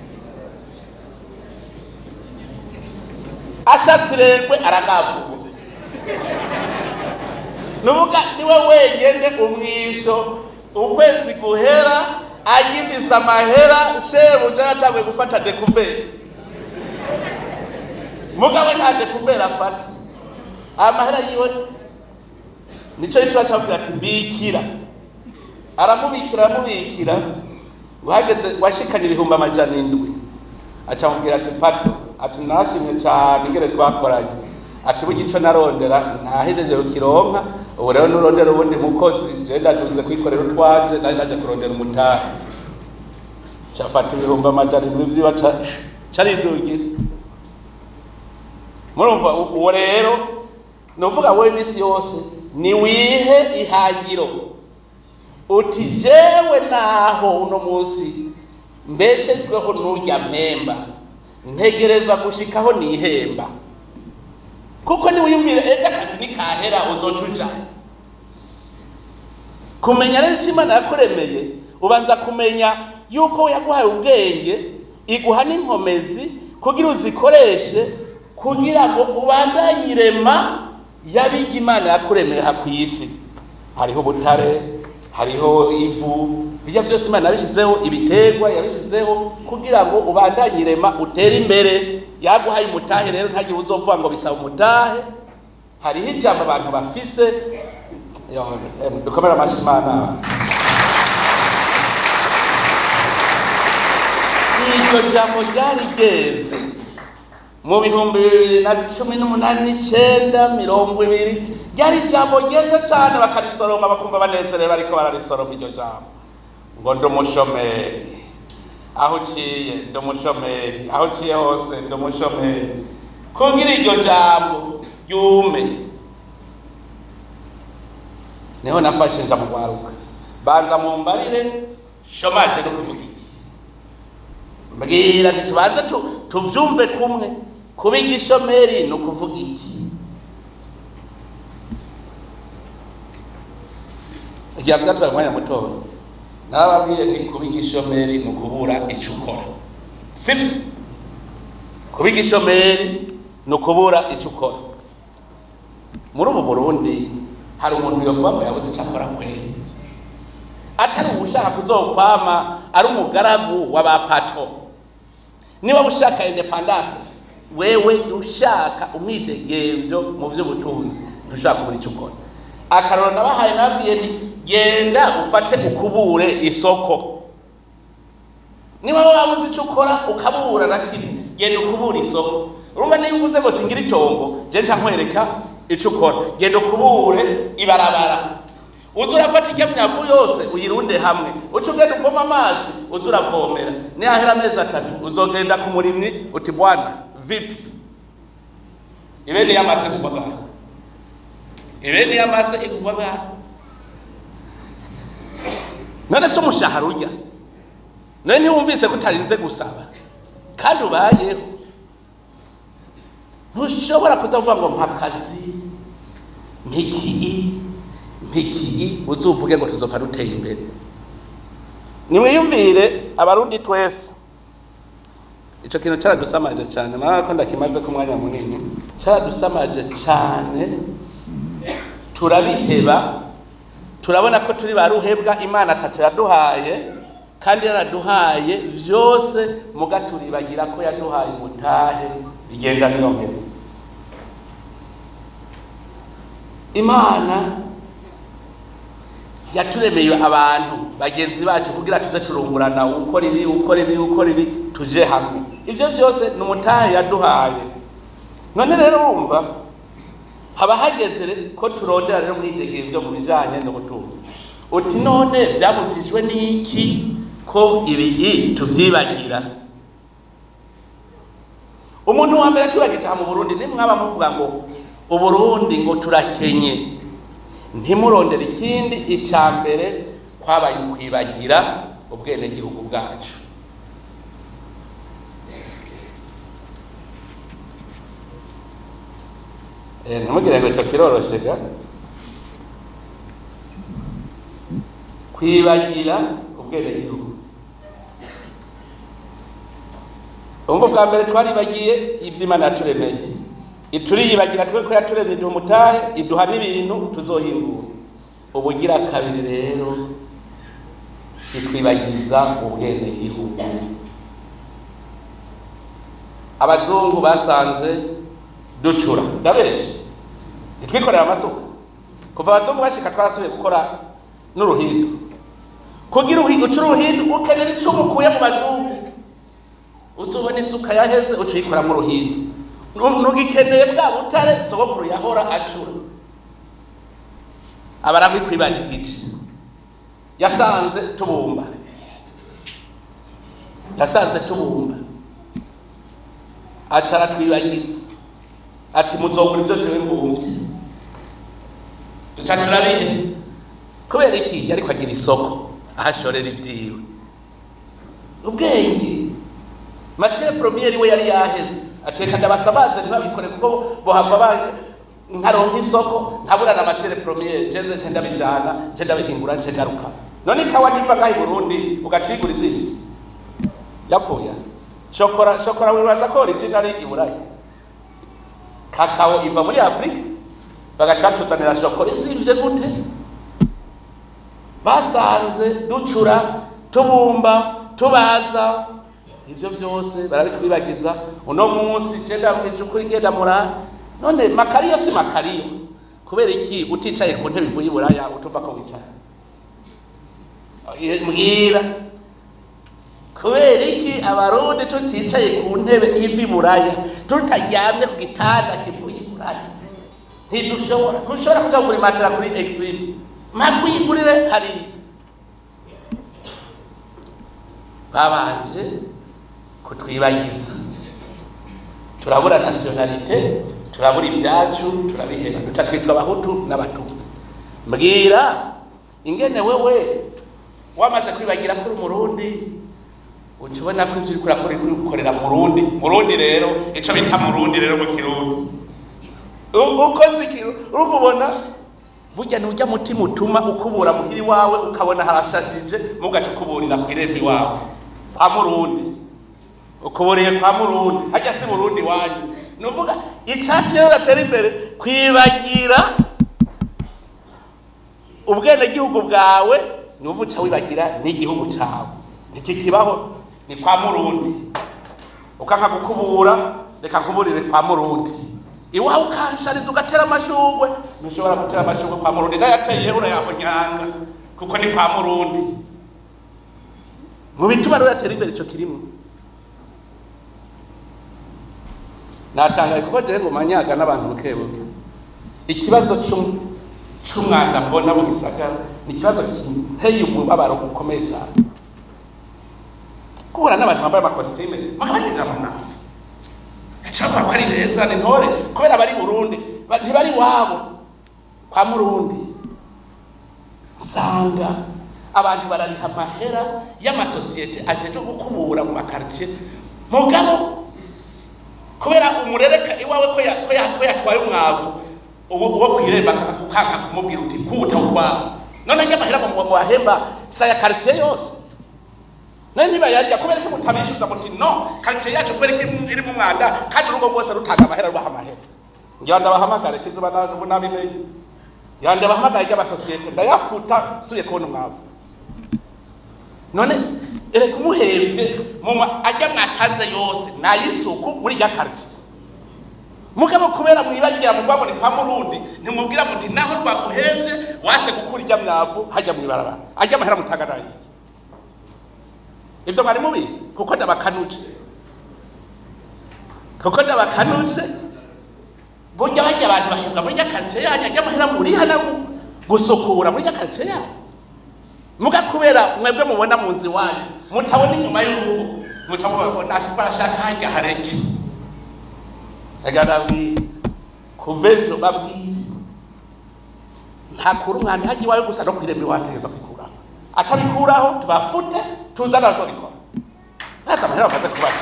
Speaker 1: ashatse irengwe aragavuga nuvuga niwe wenyene umwisho ukwezi guhera agifise amahera shebuja yatanguye gufata dekuveri mugabo nta dekuveri afata amahera yiwe nico gituma camubwira ati mbikira aramubikira aramubikira ngo hageze washikanye ibihumbi amajana indwi acamubwira ati pato ati nashimye cyane ingene twakoranye ati burya ico narondera nahejeje kukironka ubu rero nurondera ubundi mukozi je ndaduze kwikorera utwaje nari naje kurondera umutahe cafata ibihumbi amajana indwi vyiba carindugira murumva uwo rero nuvuga wowe iminsi yose ni wihe ihangiro uti jewe naho uno munsi mbeshejweho n'urya mpemba ntegereza gushikaho nihemba kuko niwiyumvire ejo akazi nikahera uzoca uja kumenya rero icyo imana yakuremeye ubanza kumenya yuko yaguhaye ubwenge iguha n'inkomezi kugira uzikoreshe kugira ngo ubandanye irema yabiga imana yakuremeye aha ku isi hariho ubutare hariho ivu bijya byose imana yabishyizeho ibiterwa yabishyizeho kugira ngo ubandanye irema utere imbere yaguhaye umutahe rero ntagire uzovuga ngo bisaba umutahe hariho ijambo abantu bafise dukomere amashyi imana iryo jambo ryari ryeze mu bihumbi bibiri na cumi n'umunani n'icyenda mirongo ibiri ryari ijambo ryeze cyane bakarisoroma bakumva banezerewe bariko bararisoroma iryo jambo ngo ndi umushomeri aho uciye ndi umushomeri aho uciye hose ndi umushomeri kugira iryo jambo ryume niho nafashe nja mu rwaruka banza mu mbarire shomaje no kuvuga iki mbwira ntitubanze tuvyumve kumwe kuba igishomeri ni ukuvuga iki igihe vyatwaye umwanya mutoya nababwiye nti kuba igishomeri ni ukubura ico ukora sivyo kuba igishomeri ni ukubura ico ukora muri ubu burundi hari umuntu yovuga ngo yabuze ico akora kweri atari uwushaka kuzokwama ari umugaragu w'abapato niba ushaka independance wewe ushaka umwidegemvyo mu vy'ubutunzi ntushaka kubura ico ukora akaroro nabahaye nabwiye nti genda ufate ukubure isoko niba wabuze ico ukora ukabura nakiri genda ukubura isoko urumva niba uvuze ngo singira itongo je nca nkwereka ico ukora genda ukubure ibarabara uza urafata ikamyavu yose uyirunde hamwe uca ugenda uvoma amazi uza uravomera nihahera amezi atatu uzogenda ku murimyi uti bwana vipi ibeni yamase kugwa ngaha ibeni yamase igugwa ngaha none se umushahara urya none ntiwumvise ko utarinze gusaba kandi ubayeho ntushobora kuzavuga ngo mpakazi mpikii mpikii uzuvuge ngo tuzopfa duteye imbere nimwiyumvire abarundi twese icyo kintu cyaradusamaje cyane murabona ko ndakimaze ku mwanya munini cyaradusamaje cyane turabiheba turabona ko turi ba ruhebwa imana atatu yaduhaye kandi yaraduhaye byose muga turibagira ko yaduhaye umutahe bigenda niyo nkezi imana yaturemeye abantu bagenzi bacu kugira tuze turungurana ukora ibi ukora ibi ukora ibi tuje hamwe ibyo byose ni umutahe yaduhaye none rero wumva haba hageze ko turondera rero mwidegeye byo mu bijyanye n'ubutunzi uti none byabujijwe n'iki ko ibi tubyibagira umuntu wa mbere tubagitaha mu burundi nimwaba muvuga ngo uburundi ngo turakenye ntimurondere ikindi icya mbere kwabaye ukwibagira ubwenegihugu bwacu ntimugire ngo icyo kiroroshye ga kwibagira ubwenegihugu ubwo bwa mbere twaribagiye iby'imana yaturemeye ituriyibagira twe ko yaturemeye iduha umutahe iduha n'ibintu tuzohingura ubugira kabiri rero itwibagiza ubwenegihugu abazungu basanze ducura ndabeshe ntitwikorera amasuka kuva abazungu bashika twarasubiye gukora n'uruhindu kugira ucura uruhindu ukenera icumu ukuye mu bazungu uzubona isuka yaheze uca uyikora mu ruhindu ntugikeneye bwa butare sogokuru yahora acura abarangwa ikwibana igice yasanze tubumba yasanze tubumba aca aratwibagiza ati muzogura ibyo jewe mbumvye duca turabihe kubera iki yariko agira isoko ahashorera ivyiwe ubwenge matiere premiere we yari yaheze ateka ndabasabaze ntibabikore kuko bohava nkaronka isoko ntabura na matiere premiere jenze nce ndabijana nce ndabihingura nce ngaruka none ikawa niva ngaha i burundi ugacigura izindi yapfuye shokora shokora wibaza ko original i burayi kakao iva muri afurika bagaca batuzanira shokora izimvye gute basanze ducura tubumba tubaza ivyo vyose barabitwibagiza uno munsi je ndabwije ukuri genda murara none makariyo si makariyo kubera iki uticaye ku ntebe ivuye iburaya utuva ko wicara mbwira kubera iki abarundi tuticaye ku ntebe ivi buraya tutaryamye ku gitanda kivuye iburaya ntidushobora ntushobora kuja kugura imatera kuri exim makuyigurire hariya babanje kutwibagiza turabura nationalite turabura ibyacu turabiheba duca twitwa abahutu n'abatutsi mbwira ingene wewe wamaze kwibagira kuri umurundi uca ubona ko ivyo uriko urakora uriko ukorera murundi murundi rero ico bita murundi rero mu kirundi uko nzi urumva ubona burya nujya mutima utuma ukubura muhiri wawe ukabona harashajije mugaca ukuburira ku irembo iwawe kwa murundi ukuburiye kwa murundi hajya si murundi wanyu ni uvuga icati rero gatera imbere kwibagira ubwenegihugu bwawe ni uvu uca wibagira n'igihugu cyawe iki kibaho ni kwa murundi ukanka gukubura reka nkuburire kwa murundi iwawe ukanshariza ugatera amashugwe ntushobora gutera amashugwe kwa murundi ndayateye urayahonyanga kuko ni kwa murundi mu bituma rero yatera imbere ico kirimo natangaye kuko jewe ngo manyaga n'abantu buke buke ikibazo c'umwanda mbona mu gisagara ni ikibazo giteye umubabaro ukomeye cyane guhura n'abantu bambaye amakositime mwabagize mu nama cyangwa ko ari beza ni ntore kubera bari burundi ntibari wabo kwa murundi usanga abantu barariha amahera y'amasosiyete ajeje gukubura mu makaritiye mugabo kubera umurereka iwawe ko yatwaye umwavu uwo kwiremba ukanga kumubwira uti kuwuta ukwawe none njye amahera mu wahemba saya karitiye yose nayo nibayarya kubera ko mutabishyuza muti no karitsiye yacu kubera ko iri mu mwanda kandi urugo rwose rutanga amahera rubaha amahera ngira ndabahamagare kizuba nabimenye ngira ndabahamagare ry'amasosiyete ndayafuta suye kubona umwavu none ereka umuhembye muma ajya mwatanze yose nayisuku muri rya karitsiye mugabo kubera mwibagira muvuga ngo ni kwa murundi ntimubwira muti naho rwaguhembye wase gukura ijya mwavu hajya mwibarabara ajya amahera mutanga nayiki ibyo mwari mubizi kuko ndabakanuje kuko ndabakanuje burya bajya abantu bahembwa muri rya karitsiye yanyu ajya amahera muriha na gusukura muri rya karitsiye yanyu muga kubera mwebwe mubona mu nzu iwanyu mutabona inyuma y'urugo mutabona barashaka hajya hareke agarabwira kuva ejo babwira ntakura umwanda hajya iwawe gusa no kwirema iwawe ategeza kwikuraho atabikuraho tubafute tuzana bazobikora ntazi amahera bamaze kubaha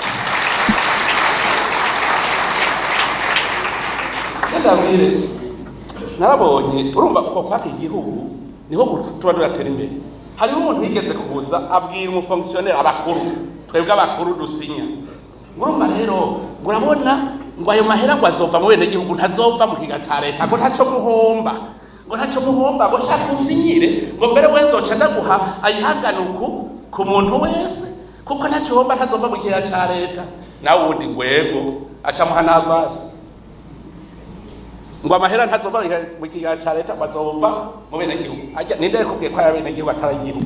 Speaker 1: ndabwire narabonye urumva uko kwaka igihugu niho tuba turatera imbere hariho umuntu yigeze kubuza abwira umufongisiyoneri abakuru twebwe abakuru dusinya urumva rero urabona ngo ayo mahera ngo azova mu bene gihugu ntazova mu kiga ca leta ngo ntaco muhomba ngo ntaco muhomba ngo shaka usinyire ngo mbere we nzoca ndaguha ayihanganuku ku muntu wese kuko ntaco uhomba ntazova mu kiga ca leta nawe ubundi ngwego aca muha n'avasi ngo amahera ntazova mu kiga ca leta ngo azova mu bene gihugu ninde yakubwiye ko ari bene gihugu atari igihugu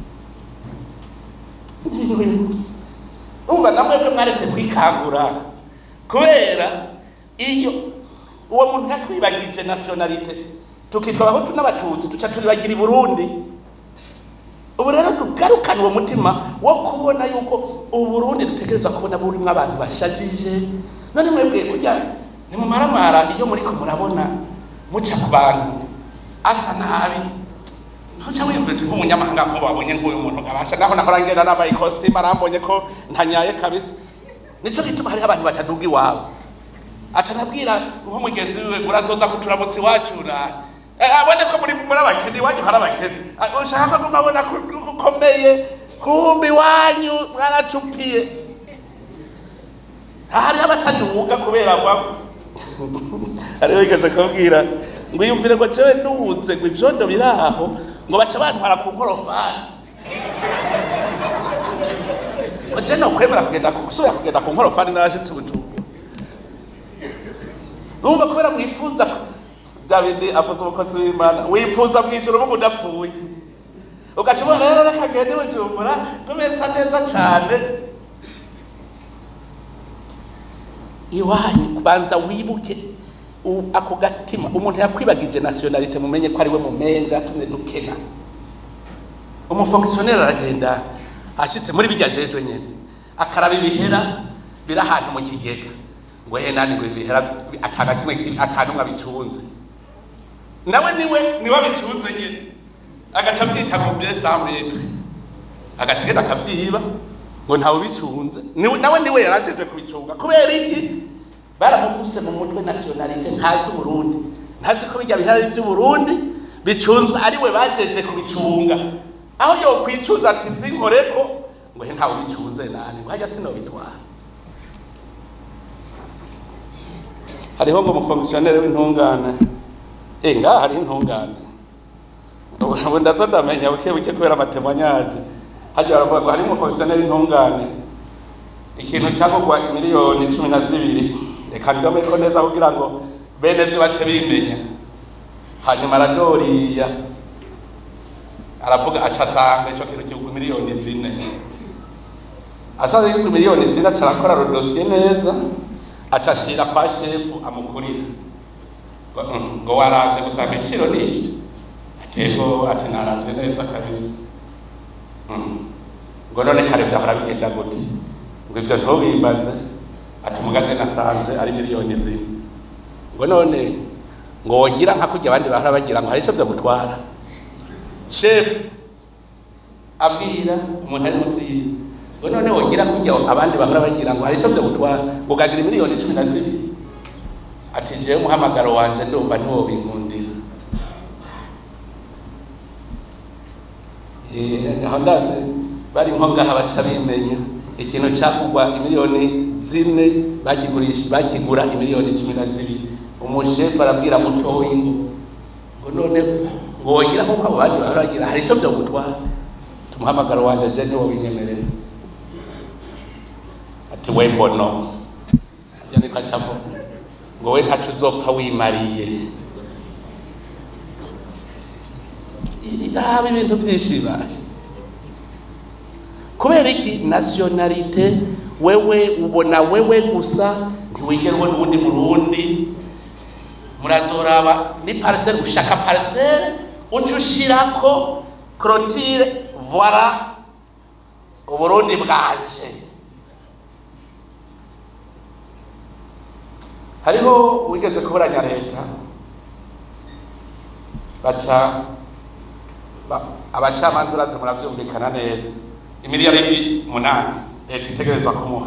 Speaker 1: umva namwe mwe mwaretse kwikangura kubera iyo uwo muntu yatwibagije nationalite tukitwa abahutu n'abatutsi tuca turibagira i burundi ubu rero tugarukane uwo mutima wo kubona yuko ubu burundi dutegereza kubona burimwo abantu bashajije none mwebwe kurya nimumaramara iyo muriko murabona muca ku bantu asa nabi ntuca wiyumvira uti nk'umunyamahanga nk'ubu wabonye nk'uyu muntu abasha naho nahora ngenda nambaye ikositimu arambonye ko ntanyaye kabisa nico gituma hariho abantu bataduga iwabo atanabwira nk'umugezi wiwe urazoza kuturamutsa iwacu na abone ko muri muri abakene iwanyu hari abakene ushaka ko mabona ko ukomeye kumbi iwanyu mwaracupiye hariho abataduga kubera kwa hariho bigeze kubwira ngo yumvire ngo jewe nduze ngo ivyondo biri aho ngo baca bantwara ku nkorofani je no kwemera kugenda gusubira kugenda ku nkorofani narashitse bujumbura numva kubera mwifuza davidi avuze umukozi w'imana wifuza mwijoro mugu udapfuye ugaca ubona rero reka ngende bujumbura numesa neza cane iwanyu banza wibuke ako gatima umuntu yakwibagije nationalite mumenye ko ari we mumenja tumwe dukena umufongisiyoneri aragenda ashitse muri bijya jeje nyene akaraba ibihera biri ahantu mu kigega ngo he nani ngo ibihera atana kimwe atanu mwa bicunze nawe niwe niwe bicunze nyene agaca mwita ngo bien semble agaca genda akavyiba ngo ntawe bicunze nawe niwe yarajejwe kubicunga kubera iki baramufuse mu mutwe nationalite ntazi uburundi ntazi ko bijya bihari by'uburundi bicunzwe ari we bajeje kubicunga aho yokwicuza ati sinkoreko ngo he ntawe bicunze nani ngo hajya sinobitwara hariho ngo umufongisiyoneri w'intungane eh ngaha hari intungane ubu ndazo ndamenya buke buke kubera amatemwanyaje hajya baravuga ngo hari umufongisiyoneri w'intungane ikintu cyagurwa miliyoni cumi na zibiri reka ndome ko neza kugira ngo bene vyo bace bimenya hanyuma aradoriya aravuga aca asanga ico kintu kigurwa miliyoni zine asanze kigurwa miliyoni zine aca arakora rodosiye neza aca ashira kwa shefu amukurira ngo waranze gusanga ibiciro n'iki atego ati naranze neza kabisa ngo none kare vyahora bigenda gute ngo ivyo ntubimbaze ati mugaze nasanze ari miliyoni zine ngo none ngo wogira nka kurya abandi bahora bagira ngo hari ico vyo gutwara shefu abwira umuntu ari munsi yiwe ngo none wogira kurya abandi bahora bagira ngo hari ico vyo gutwara ugagira miliyoni cumi na zibiri ati jewe umuhamagaro wanje ndumva ntiwobinkundira aho ndazi bari nko ngaha baca bimenya ikintu cyakugwa imiliyoni zine bakigurisha bakigura imiliyoni cumi na zibiri umushefu arabwira mutoyi ngo ngo none ngo wogira nk'uko abo bandi bahora bagira hari icyo byagutwara tumuhamagara wanje je niwo binyemerera ati we mbono ajya niko acavuga ngo we ntaco uzopfa wimariye haba ibintu byinshi bibaye kubera iki nasiyonalite wewe ubona wewe gusa ntiwigera ubona ubundi murundi murazoraba ni pariseri ushaka pariseri uca ushirako korotire voila uburundi bwaje hariho wigeze kuburanya leta baca ba- abacamanza urazi muravyumvikana neza imiliyoni munani leta itegerezwa kumuha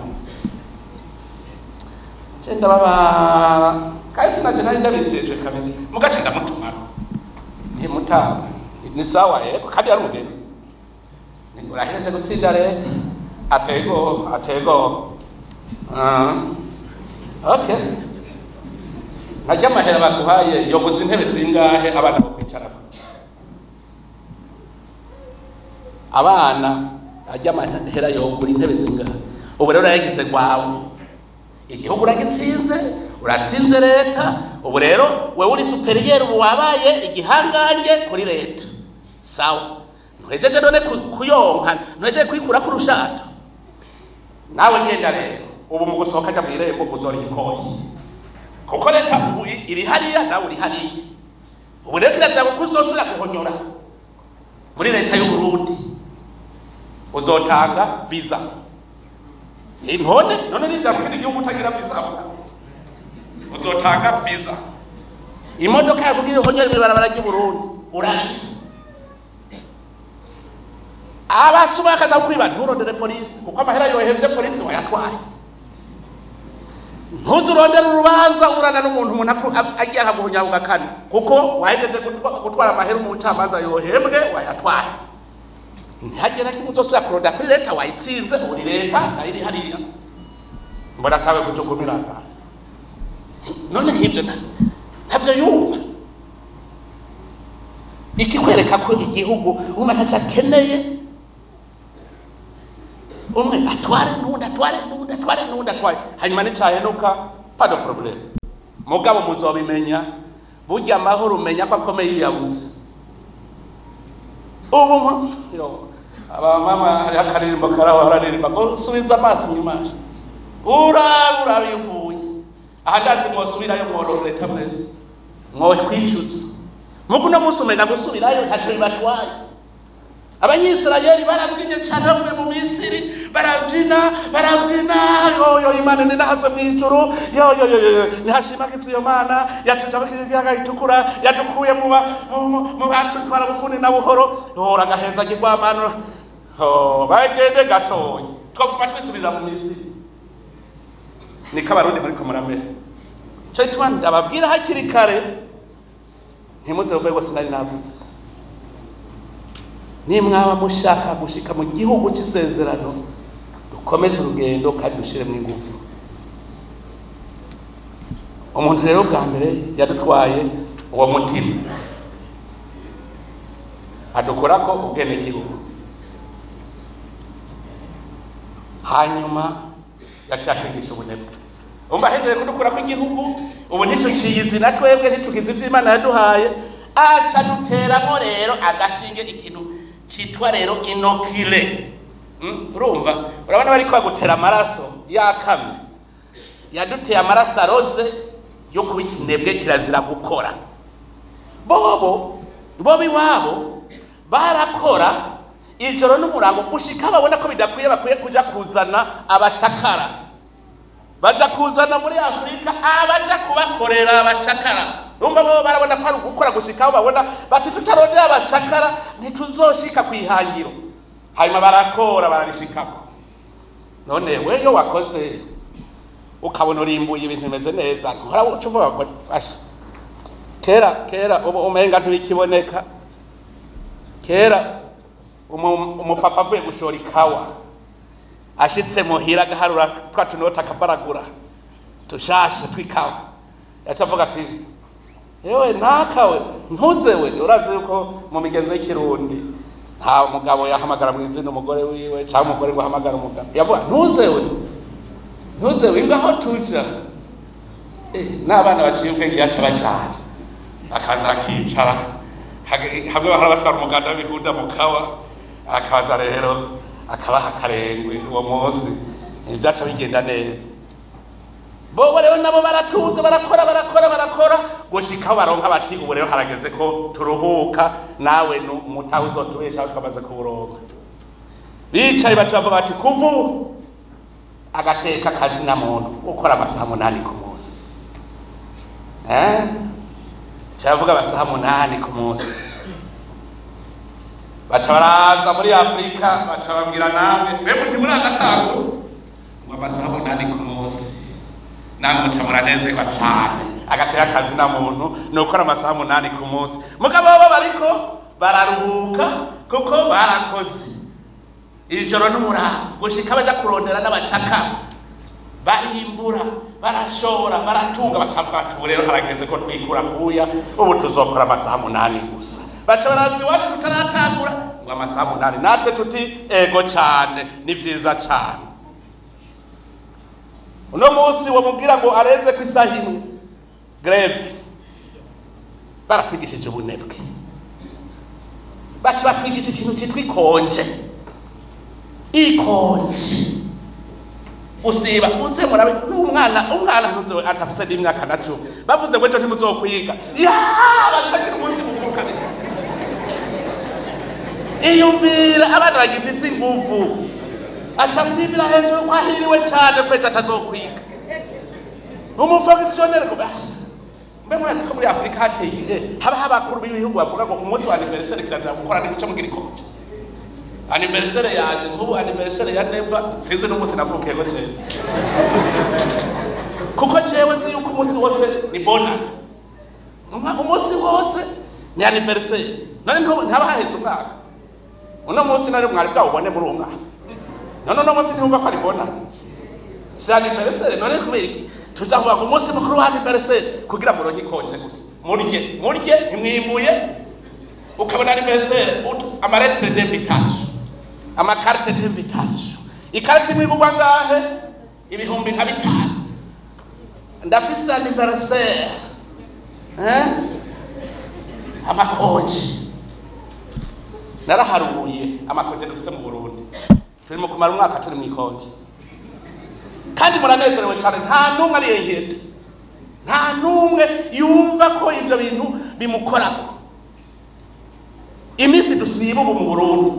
Speaker 1: ce ndababa kandi sinaje nari ndabijejwe kabisa mugace ndamutumako ntimutama ni sawa yego kandi yari umugenzi Ni- urahereje gutsinda leta atego atego Ah, okay ntajya amahera baguhaye yoguza intebe zingahe abana bo kwicarako abana ajya amahera yogura intebe zingahe ubu rero urayagize rwawe igihugu uragitsinze uratsinze leta ubu rero wewe uri superiyeri ubu wabaye igihangange kuri leta sawa ntuhejeje none ku- kuyonka ntuhejeje kwikura ku rushato nawe ngenda rero ubu mu gusohoka ajya mu irembo uzora igikoyi kuko leta ubu i- iri hariya nawe uri hariya ubu rero kirazira ko uzosubira guhonyora muri leta y'uburundi uzotanga visa intone none nija mu kindi gihugu utagira visa uzotanga visa imodoka yakubwira ihonyora ibarabara ry'uburundi urariha abasuma bakaza kwiba nturondere polisi kuko amahera yohevye polisi wayatwaye ntuze urondera urubanza urana n'umuntu umuntu aku- a- agiye akaguhunya ugakana kuko wahejeje gutwa- gutwara amahera mu bucamanza yohembwe wayatwaye ntihagera kimwe uzosubira kuronda kuri leta wayitsinze uri leta nayo iri hariya mbona atawe kutugumira ngaha none nk'ibyo na- ntabyo yumva ikikwereka ko igihugu umwe ntacyo akeneye umwe atware n'undi atware n'undi atware n'undi atware hanyuma nicyahenuka pas de problème mugabo muzobimenya burya amahoro umenya ko akomeye iyo yabuze ubu mu- yo, abamama hariho akaririmbo karaho bararirimba ngo subiza amaso inyuma uraba uraba iyo uvuye aha ndazi mwosubirayo mworora leta mwese mwokwicuza mugu uno munsi umenya gusubirayo ntacyo bibatwaye abanyisirayeli barabyinye cyane bavuye mu misiri barabyina barabyina yoyo imana ninahazwe mu ijuru yoyoyoyo nihashimagizwe iyo mana yacuca ikiyaga gitukura yadukuye mu ba- mu- mu- mu batutwara bufuni na buhoro hora agaheza kigwamano bagende gatoya twavuma twisubirira mu misiri niko abarundi muri muramera cyo gituma ndababwira hakiri kare ntimuze vuge ngo sinari navutse nimwaba mushaka gushika mu gihugu cy'isezerano dukomeze urugendo kandi dushiremo ingufu umuntu rero bwa mbere yadutwaye uwo mutima adukorako ubwenegihugu hanyuma yaciye atwigisha ubunebwe umva ahejeje kudukurako igihugu ubu ntituciye izina twebwe ntitugize ivyo imana yaduhaye aca duteramo rero agashinge ikintu citwa rero inokile Mm, urumva urabona bariko bagutera amaraso yakamye yaduteye amaraso aroze yo kuba ikinebwe kirazira gukora bobo bobo iwabo barakora ijoro n'umurango gushika babona ko bidakwiye bakwiye kuja kuzana abacakara baja kuzana muri afurika abaja kubakorera abacakara umva bo barabona ko ari ugukora gushika aho babona bati tutarondera abacakara ntituzoshika ku ihangiro hanyuma barakora bararishikako none weyo wakoze ukabona urimbuye ibintu bimeze neza ntuhora uca uvuga ngo asha kera kera ubu umenga ntibikiboneka kera umu- umupapa avuye gushora ikawa ashitse muhira agaharura twa tunota akabaragura tushashe tw'ikawa yaca avuga ati yewe ntakawe ntuzewe urazi yuko mu migenzo y'ikirundi nta mugabo yahamagara mu izina umugore wiwe cyangwa umugore ngo ahamagara umugabo yavuga ntuzewe ntuzewe ngaho tuja Eh, n'abana baciye ubwenge yaca bajyana akaza akicara hage- hamwe bahora batwara umuganda w'ibihunda mu kawa akaza rero akabaha akarengwe uwo munsi ibyaca bigenda neza bobo rero nabo baratuze barakora barakora barakora gushikaho baronka bati ubu rero harageze ko turuhuka nawe nu- umutahe uzotubeshaho twamaze kuwuronka bicaye baca bavuga bati kuva ubu agateka kazina muntu ukora amasaha munani ku munsi eh cyavuga amasaha munani ku munsi baca baraza muri afurika baca babwira namwe mbega uti muri agatango ngo amasaha munani ku munsi namwe muca muranezerwa cyane agateka akazi na muntu ni ukora amasaha munani ku munsi mugabo bo bariko bararuhuka kuko barakoze ijoro n'umuraho gushika baja kurondera n'abacaka bahimbura barashora baratunga bacavuga bati ubu rero harageze ko twikura kuya ubu tuzokora amasaha munani gusa baca baraza iwacu tutaratangura ngo amasaha munani natwe tuti ego cane ni vyiza cane uno munsi wamubwira ngo arenze ku isaha imwe greve baratwigishije ubunebwe baca batwigisha ikintu citwa ikonje ikonje usiba uze murabe n'umwana umwana ntuzo atafise n'imyaka na cumi bavuze ngo ejo ntimuzokwiga ya bazagira umunsi mukuru kabisa iyumvira abana bagifise inguvu aca asibira hejuru ko ahiriwe cyane ko ejo atazokwiga umufogisiyoneri ngo basha mbe murazi ko muri afurika hateye igihe habaho abakuru b'ibihugu bavuga ngo umunsi wa aniveriseri kirazira gukora n'igice mugira ikoje aniveriseri yanjye nk'ubu aniveriseri ya neva sinzi n'umunsi navukiye ko jewe kuko jewe nzi yuko umunsi wose ni bona Umwa- umunsi wose ni aniveriseri none ntubu- ntaba haheze umwaka uno munsi nari mwari bwawubone muri uwo mwaka none uno munsi ntiyumva ko ari bona si aniveriseri none kubera iki tuzavuga ngo umunsi mukuru wa aniveriseri kugira ngo uronke ikonje gusa murye murye ntimwimuye ukabona aniveriseri amaretere d'invitation amakarite d'invitation ikarite imwe igurwa ngahe ibihumbi nka bitanu ndafise aniveriseri eh? amakonje naraharuye amakonje dufise mu burundi turi mu kumara umwaka turi mu ikonje kandi muranezerewe cyane nta n'umwe ariyengeta nta n'umwe yumva ko ibyo bintu bimukorako iminsi dusiba ubu mu burundi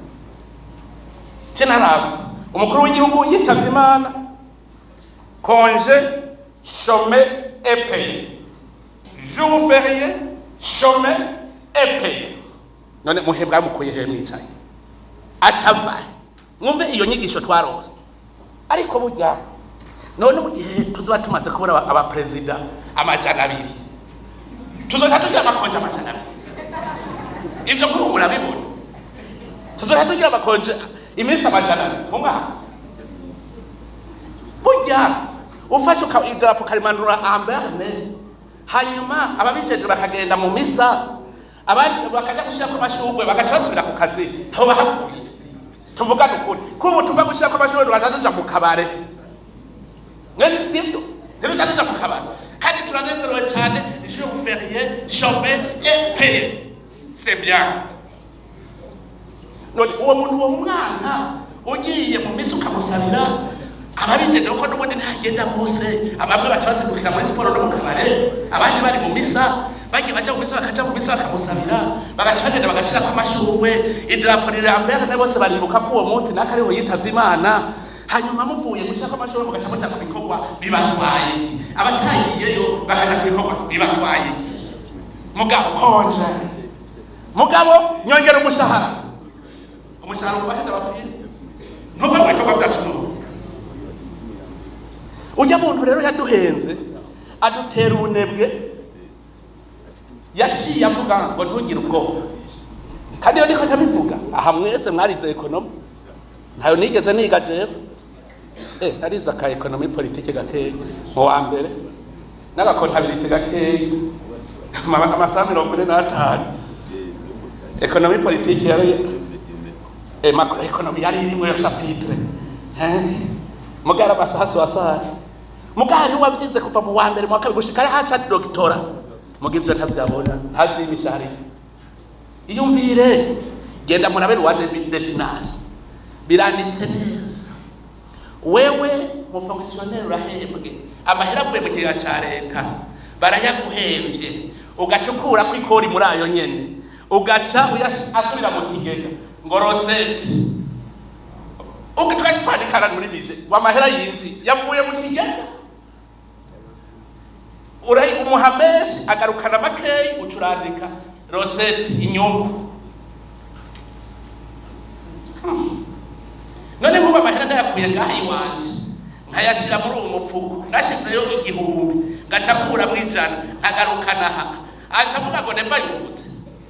Speaker 1: cye naravye umukuru w'igihugu yitavye imana konje chome epeye jour férié chome epeye none muhembwa mukuye he mwicaye acavaye mwumve iyo nyigisho twarose ariko burya none mu gihe tuzoba tumaze kubura aba- abaperezida amajana abiri tuzoca tugira amakonje amajana abiri ivyo kuri ubu murabibona tuzoca tugira amakonje iminsi amajana abiri mu mwaka burya ufashe uka- idarapo ukarimanura amberne hanyuma ababijeje bakagenda mu misa abandi bakaja gushirako amashurwe bagaca basubira ku kazi aho bahavuye tuvugane ukuri kubu tuva gushirako amashurwe tugaca tuja mu kabare mwene sivyo ntiruca tuja mu kabare kandi turanezerewe cyane jour férié chômé et payé c'est bien none uwo muntu uwo mwana ugiye mu misi ukamusabira ababigenewe ko n'ubundi ntagenda bose abamwe baca bazindukira muri siporo no mu kabare abandi bari mu misa bagiye baja mu misa bakaja mu misa bakamusabira bagaca bagenda bagashirako amashurwe idarapo rirambere na bose baribuka ko uwo munsi naka ariho yitavye imana hanyuma muvuye gushirako amashurwe mugaca muja ku bikorwa bibatwaye abatagiyeyo bakaja ku bikorwa bibatwaye mugabo konje mugabo nyongera umushahara umushahara ubahenda bapfire ntuva mu bikorwa byacu n'ubu ujya muntu rero yaduhenze adutera ubunebwe yaciye avuga ngo ntugire ubwoba kandi iyo niko ntabivuga aha mwese mwarize ekonomi ntayo nigeze niga jewe eh narize aka ekonomi politike gakeya mu wa mbere n'agakontabilite gakeya ama- amasaha mirongo ine n'atanu ekonomi politike yari eh, macro ekonomi yari irimwo yo chapitre eh mugara amasaha suwasari mugari wavyize kuva mu wa mbere mu wa kabiri gushika haca doktora muga ivyo ntavyabona ntazi imishahara iyumvire genda murabe rwanda de finance biranditse neza wewe mufonkisiyoneri urahembwe amahera avuye mu kigega ca leta barayaguhemvye ugaca ukurako ikori muri ayo nyene ugaca uyash- asubira mu kigega ngo roseti ugitwaje twandikana muri bije wamahera yinji yavuye mu kigega urayi umuha menshi agarukana makeyi ucurandika roseti inyungu Hmm. none nkuba amahera ndayakuye ngaha iwanje nkayashyira muri uwo mufuko nashyizeyo igihumbi ngaca kuramo ijana nkagarukana aha aca avuga ngo nemba yungutse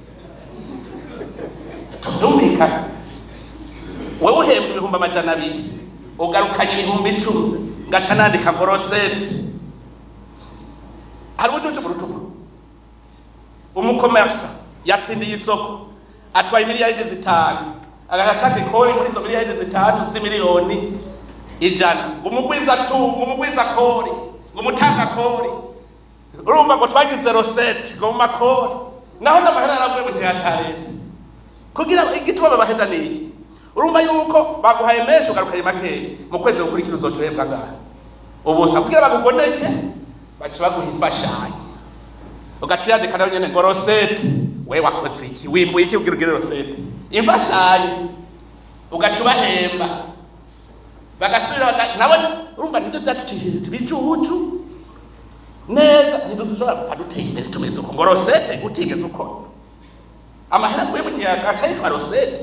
Speaker 1: tubyumvikana wowe uhembwa ibihumbi amajana abiri ugarukanye ibihumbi icumi ngaca nandika ngo roseti hari ubucucu mu rutugu umukomersa yatsindiye isoko atwaye miliyaridi zitanu agakata ikori muri izo miliyaridi zitanu z'imiliyoni ijana ngo umugwiza tu ngo umugwiza kori ngo umutanga kori urumva ngo twagize roseti ngo mu makori naho n'amahera yaravuye mu gihe cya leta kugira igituma babahenda ni iki urumva yuko baguhaye menshi ugarukanye makeya mu kwezi gukurikira uzocohebwa ngaha ubusa kugira bagugoneke baca baguha imfashanyo ugaca uyandika nayo nyene ngo roseti we wakoze iki wimbuye iki kugira ugire roseti imfashanyo ugaca ubahemba bagasubira baga- nabo urumva nibyo byatucishije ibicucu neza ntidushobora gupfa duteye imbere tumeze uko ngo rosete utigeze ukora amahera avuye mu gihe agaca yitwa rosete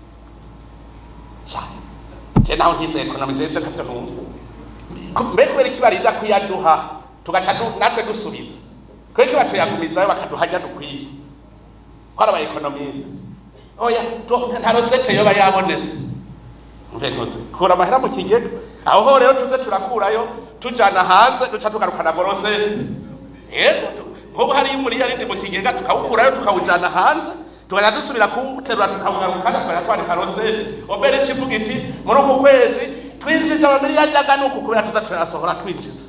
Speaker 1: sha je naho ntize ekonomi je ivyo ntavyo numva Ko- mbe kubera iki barinda kuyaduha tugaca du- natwe dusubiza kubera iki batuyagumizayo bakaduha ajya dukwiye ko ari abaekonomiste oya tu- nta rosete yoba yabonetse mvenutse kura amahera mu kigega aho ho rero tuze turakurayo tujana hanze duca tugarukana ngo rosete yego nk'ubu hariyo umuriyarindi mu kigega tukawukurayo tukawujana hanze tukajya dusubira kuwuterura tukawugarukana tukajya twandika rosete obere kivuga iti muri uku kwezi twinjije amamiliyaridi angana uku kubera tuza turayasohora twinjiza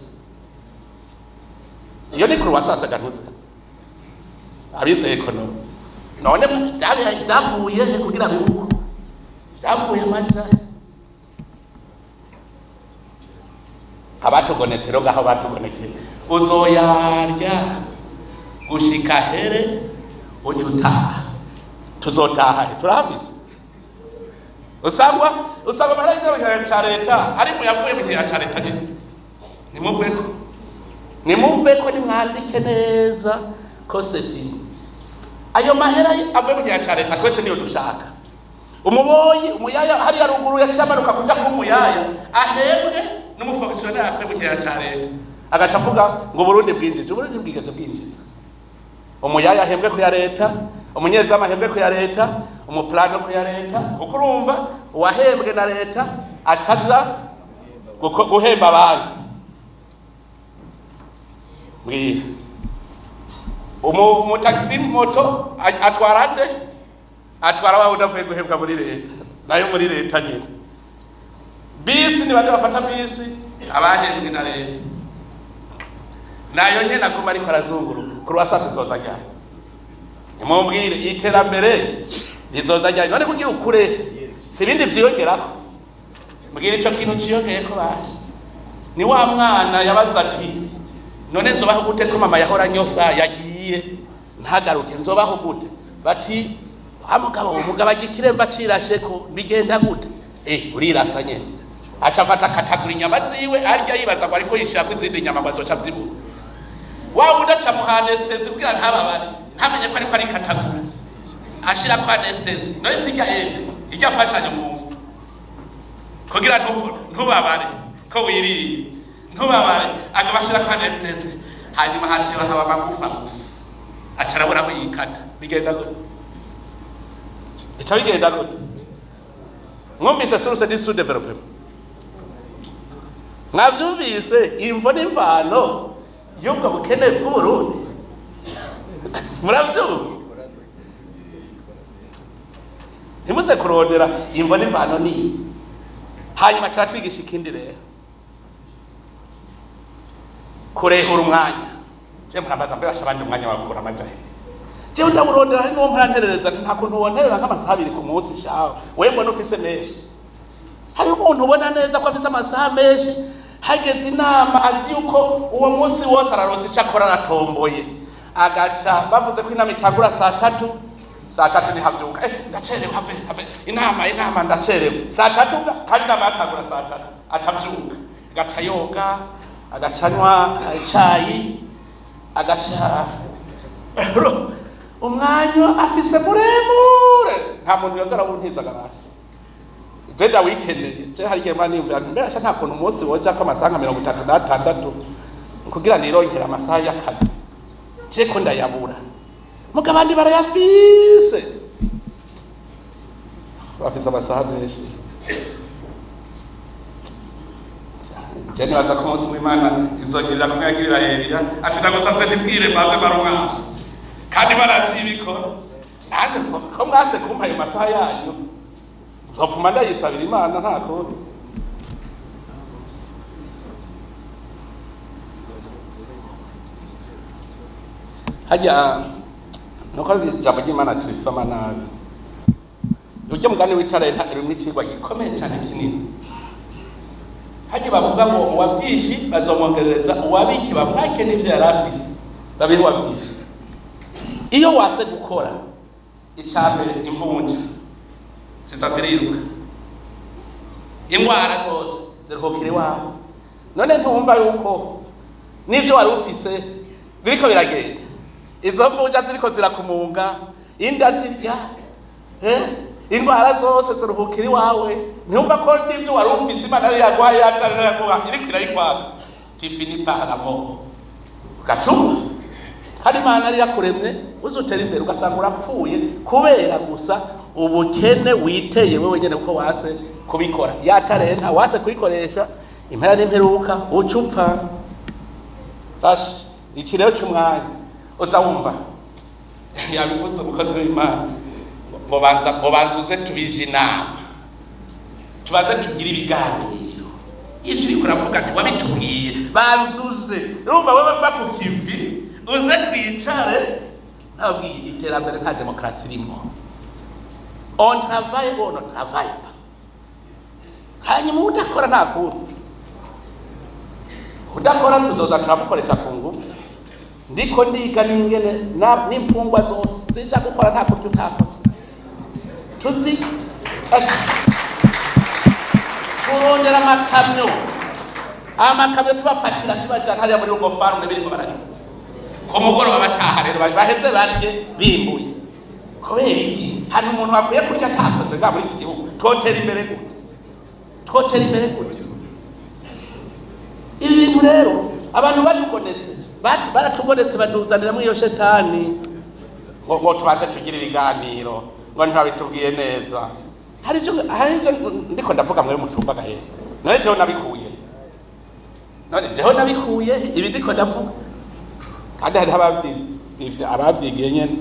Speaker 1: iyo ni kuruwasase ganuze abize ekonomi none byabaye- byavuye he kugira bibuko byavuye amajya abatugonetse rero ngaho batugonekeye uzoyarya gushika here uca utaha tuzotaha he turahafise usangwa usanga amahera y'igihano cya leta ari mu yavuye mu gihe cya leta nyine nimuveko nimuveko nimwandike neza ko sefi ayo mahera avuye mu gihe cya leta twese niyo dushaka umuboyi umuyaya hariya ruguru yaciye amanuka kuja kuba umuyaya ahembwe n'umufonkisiyoneri akwiye mu gihe cya leta agaca avuga ngo uburundi bwinjije uburundi bwigeze bwinjiza umuyaya ahembwe ku ya leta umunyezamu ahembwe ku ya leta umupulani ku ya leta kuko urumva uwahembwe na leta acaza guko- guhemba abandi mbwira umu umutagisi moto a- atwara nde atwara wa udavuye guhembwa muri leta nayo muri leta nyine bisi ni bande bafata bisi abahembwe na leta nayo nyene aguma ariko arazunguruka kuruwasasi zoza ryari nimubwire iterambere rizoza ryari none kugira ukure si ibindi vyiyongerako mbwira ico kintu ciyongeyeko baje ni wa mwana yabaza ati none nzobaho gute ko mama yahora nyosa yagiye ntagaruke nzobaho gute bati wa mugabo umugabo agira ikiremva cirasheko bigenda gute eh urirasa nyene aca afata akatagura inyama ziwe arya yibaza ngo ariko yishirako izindi nyama ngo azoca avyibura wa wundi aca muha anesitezi kugira ntababare ntamenye ko ariko arikatagura ashirako anesitezi nayo sirya ende irya afashanya umuntu kugira ntu- ntubabare ko wiriye ntubabare agaba ashirako anesitezi hanyuma haryoha haba amagufa gusa aca arabura aho yikata bigenda gute ica bigenda gute mwumvise source di sous développement mwavyumvise imvo n'imvano y'ubwo bukene bw'uburundi muravyumva ntimuze kurondera imvo n'imvano niyi hanyuma kiratwigisha ikindi rero kurehura umwanya je murambaza mbere basha abandi umwanya wagukura amajahe jewe ndawurondera hari n'uwo mparanterereza nti nta kuntu wonterera nk'amasaha abiri ku munsi shawe wewe mbona ufise menshi hariho umuntu ubona neza ko afise amasaha menshi hageze inama azi yuko uwo munsi wose araronse ico akora aratomboye agaca bavuze ko inama itangura saa tatu saa tatu nihavyuka eh, ndacerewe have have inama inama ndacerewe saa tatu kandi inama yatangura saa tatu atavyuka agaca yoga agacanywa icayi agaca umwanya afise muremure nta muntu yoza arawuntiza garaje je ndawikeneye je hari igihe mwana niyumvira nti mbere nta kuntu umunsi wojako amasaha nka mirongo itatu n'atandatu kugira nironkere amasaha y'akazi je ko ndayabura muga abandi barayafise bafise amasaha menshi je nibaza ko umunsi w'imana izogirira kumwe yagirira eliya ati ndagusavye ntibwire maze barumwasi kandi baravyibikora nanje ko mwase kumpa ayo masaha yanyu nzopfuma ndayisabira imana nta kundi hajya nuko ijambo ry'imana turisoma nabi uryo mugani w'itarenta rimwe icigwa gikomeye cyane kinini hajya bavuga ngo uwavyinshi bazomwongerereza uwabiki bamwake n'ivyo yari afise babihe uwavyinshi iyo wase gukora icambere imvunja ziza ziriruka indwara zose ziruhukira iwawe none ntumva yuko n'ivyo wari ufise biriko biragenda izo mvunja ziriko zirakumunga inda zirya eh? indwara zose ziruhukira iwawe ntumva ko n'ivyo wari ufise imana yari yaguhaye yatariraguha iriko irayikwaga tifini paramo ugacumva hari imana yari yakuremye uzutera imbere ugasanga urapfuye kubera gusa ubukene witeye wewe nyene kuko wase kubikora yatarenta wase kuyikoresha impera n'imperuka uca upfa bashi iki rero c'umwanya uza wumva yabivuze umukozi w'imana ngo banza ngo banzuze tubije inama tubaze tugire ibiganiro ivyo uriko uravuga ati wabitubwiye banzuze urumva wewe va ku kivi uze twicare nabwiye iterambere nta demokarasi irimo on travaille ou on ne travaille pas hanyuma udakora nta kundi udakora tuzoza turamukoresha ku ngufu ndiko ndiga n'ingene na- n'imfungwa zose zija gukora nta kurya utakoze tuzi Ashi. kurondera amakamyo amakamyo tubapakira tubajana hariya muri rugo farume biriko bararima ku mugoroba bataha rero baheze barye bimbuye kubera iki hari umuntu wakwiye kurya atakoze nga muri iki gihugu twotera imbere gute twotera imbere gute ibi bintu rero abantu batugonetse bat- baratugonetse baduzaniramo iyo shetani ngo ngo tubanze tugire ibiganiro ngo ntibabitubwiye neza hari ibyo hari ibyo ndiko ndavuga mwe mutumva gahe none jewe nabikuye none jewe nabikuye ibi ndiko ndavuga kandi hariho abavyi- abavyigiye nyene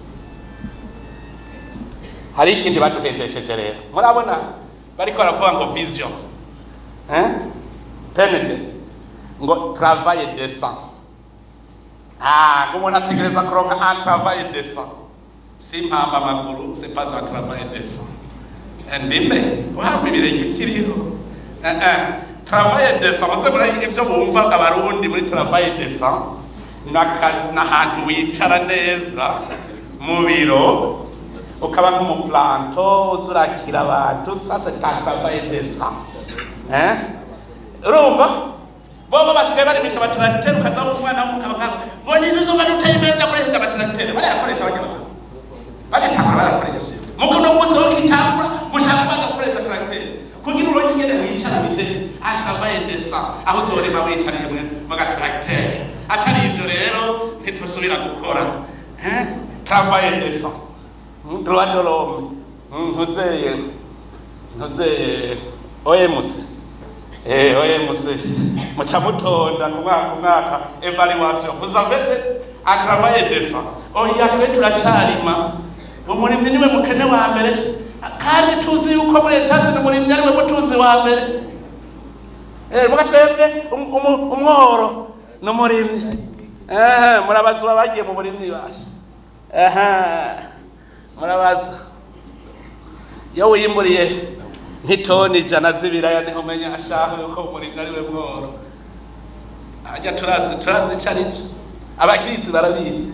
Speaker 1: hari ikindi baduhendesheje rero murabona bariko baravuga ngo vision hein penede ngo travail décent ah ngo umuntu ategereza kuronka un travail décent si mpamba amaguru c'est pas un travail décent ndimbe waba ibirenge ukiriho Eh, eh. travail décent muze muri ibyo bumva abarundi muri travail décent n'akazi n'ahantu wicara neza mu biro ukaba nk'umuplanto uza urakira abantu ça c'est un travail décent hein urumva bobo basigaye barimisha batransitere ukazaho umwana w'umukabakaza ngo nizo uzoba duteye imbere ndakoresha abatransitere barayakoresha abanyamaguru bagitangura barakoresha mugo no munsi wo kitangura mushaka kubaza gukoresha tracteur kugira uronke ingene wicara bize akavaye desa aho uzorima wicariye mwe mu gatracteur atari ivyo rero ntituzosubira gukora hein travail desa droit de l'homme ntuzeye ntuzeye OMC eh OMC muca mutonda ku mwaka ku mwaka evaluation vous avez un travail desa oya twe turacarima umurimyi niwe mukene wa mbere kandi tuzi yuko muri etaje umurimyi ariwe mutunzi wa mbere eh muga twebwe um- umu- umworo n'umurimyi eh murabazwa bagiye mu burimyi basha aha murabaza iyo wimburiye nk'itoni ijana z'ibiraya niho umenya ashaka yuko umurinzi ari we mworo ajya turazi turazi ico ari cyo abakizi barabizi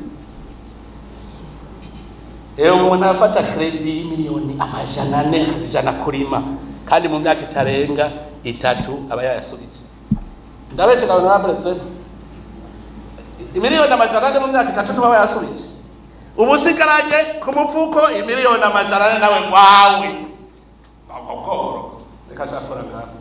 Speaker 1: ewe umuntu afata kredi y'imiliyoni amajana ane akazijana kurima kandi mu myaka itarenga itatu aba yayasubije ndabeshe kabona baburetse imiliyoni amajana ane mu myaka itatu ntibaba yasubije ubu usigaranye ku mufuko imiliyoni amajana ane nawe wawe agogoro reka shakora ngaho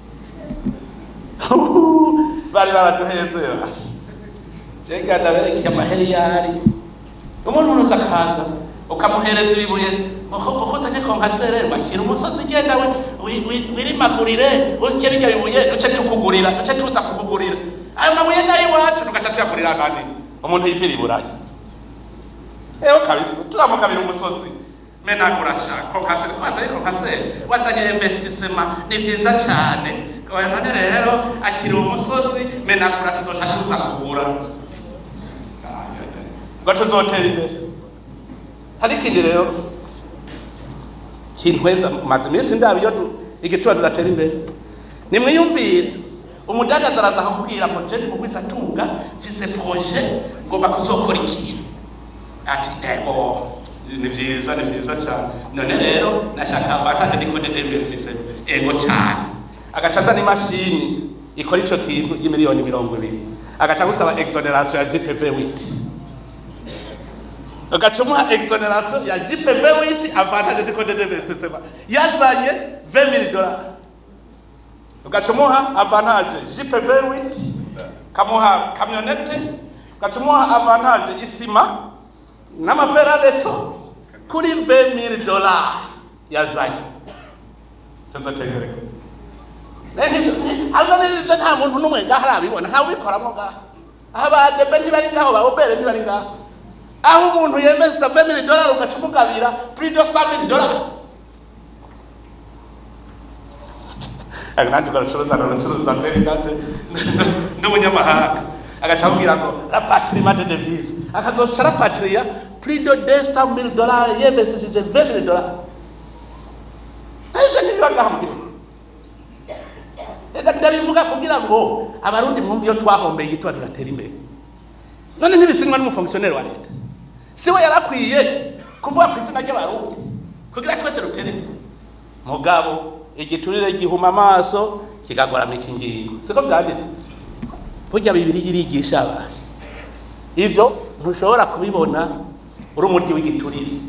Speaker 1: bari baraduheze basha jega ndaberekeye amaheriyari umuntu uruza akaza ukamuhereza ibibuye ukozanye konkasere bakira umusozi ugenda we wi- wi- wirimagurire usye birya bibuye duce tukugurira duce tuza kukugurira ayo mabuye nayo iwacu tugaca tuyagurira nani umuntu yivira iburayi ewe kabisa turamugabira umusozi menagura sha konkasere wazanye konkasere wazanye investisema ni vyiza cane none rero akiri umusozi menagura tuzoca tuza kugura ngo tuzotera imbere hari ikindi rero kintweza maze iminsi ndaba iyo du- igituba tudatera imbere nimwiyumvire umudandaza araza akakubwira ngo je ndimugwiza tunga mfise proje ngomba kuzokora ikintu ati ego ni vyiza ni vyiza cyane none rero nashaka mbataje ndikode d'investise ego cyane agaca azana imashini ikora ico kintu y'imiliyoni mirongo ibiri agaca gusaba exoneration ya GPV witi agaca umuha exoneration ya GPV witi avantage ndikode d'investise yazanye 20000 dollars ugaca umuha avantage GPV witi kamuha kamyonete ugaca umuha avantage isima n'amaferabeto kuri 20000 dollars yazanye tuzotegereka hano n'izo nta muntu n'umwe ngaho arabibona ntawe ubikoramo ngaho aho badebe ntibari ngaho ba obere ntibari ngaho aho umuntu yemeza 20000 dollars ugaca umugabira plus de 100000 dollars ariko nanjye ugacuruza ugacuruza mbere kandi n'umunyamahanga agaca amubwira ngo rapatriement de devise akazoca rapatria plus de 200000 dollars yemesesheje 20000 dollars ivyo ntibiba ngaho mu gihugu reka ndabivuga kugira ngo abarundi mwumve iyo twahombeye igituba tugatera imbere none ntibisinywa n'umufongisiyoneri wa leta siwe yarakwiye kuvuga ku izina ry'abarundi kugira twese rutere imbere mugabo igiturire gihuma amaso kigagoramika ingingo siko vyanditse burya bibiri irigisha abantu ivyo ntushobora kubibona uri umuryi w'igiturire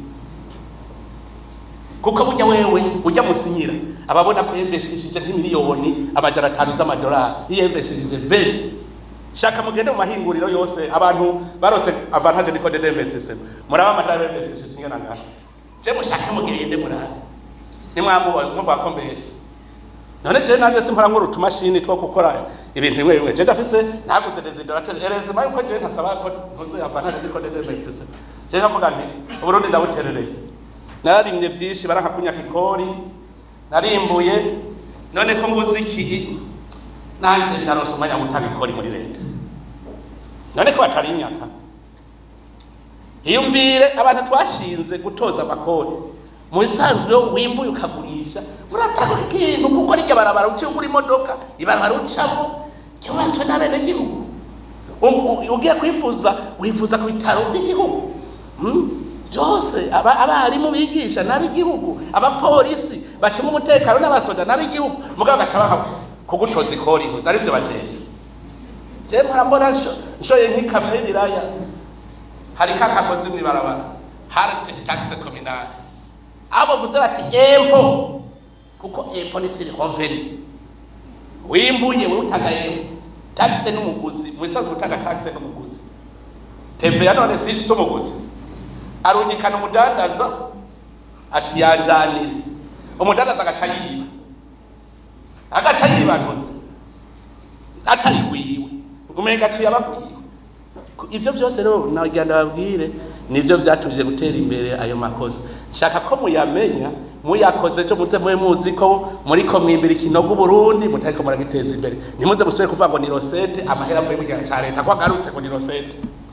Speaker 1: kuko burya wewe ujya musinyira ababona ko yinvestishije nk'imiliyoni amajana atanu z'amadolari iyo yinvestishije veni shaka mugende mu mahinguriro yose abantu barose avantage niko de investissement muraba amahera y'investishije ingana ngaho je mushake mugende murabe nimwamubona mwumva ko mbeshe none je nanje simpora ngo utumashini two gukora ibintu bimwe bimwe je ndafise naguze desiderateur erezima yuko je ntasaba ko ntuze avantage niko de investissement je nkavuga nti uburundi ndabuterereye nararimye vyinshi barankakunyaka ikori narimbuye none ko mbuze iki nanje ndaronse umwanya wo gutanga ikori muri leta none ko batari imyaka hiyumvire abantu twashinze gutoza amakori mu bisanzwe iyo wimbuye ukagurisha uratanga ikintu kuko rijya barabara uciye ugura imodoka ibarabara ucamo ryubatswe n'abenegihugu U- u- ugiye kwifuza wifuza ku bitaro by'igihugu Hmm? byose aba- abarimu bigisha n'ab'igihugu abapolisi bacunga umutekano n'abasoda n'ab'igihugu mugabo bagaca baha kugucoza ikori ntuzi arivyo bajeje je mpora mbona nsho- nshoye nk'ikamyo y'ibiraya hari kakakozi mw'ibarabara hari taxe communale abo bavuze bati empo kuko empo ni siri revenu wimbuye wewe utanga empo taxe n'umuguzi mwisanzwe utanga taxe n'umuguzi TVA none si si umuguzi arungikana umudandaza ati yanjanire umudandaza agaca yiba agaca yibanuza atari gwiwe umenga aciye abagwiwe ibyo byose rero nagira ndababwire nibyo byatuje gutera imbere ayo makosa shaka ko muyamenya muyakoze cyo muze mube muzi ko muri ko mwimbira ikinogo Burundi mutariko muragiteza imbere ntimuze musubire kuvuga ngo ni rosette amahera avuye mu gihe cya leta ko agarutse ngo ni rosette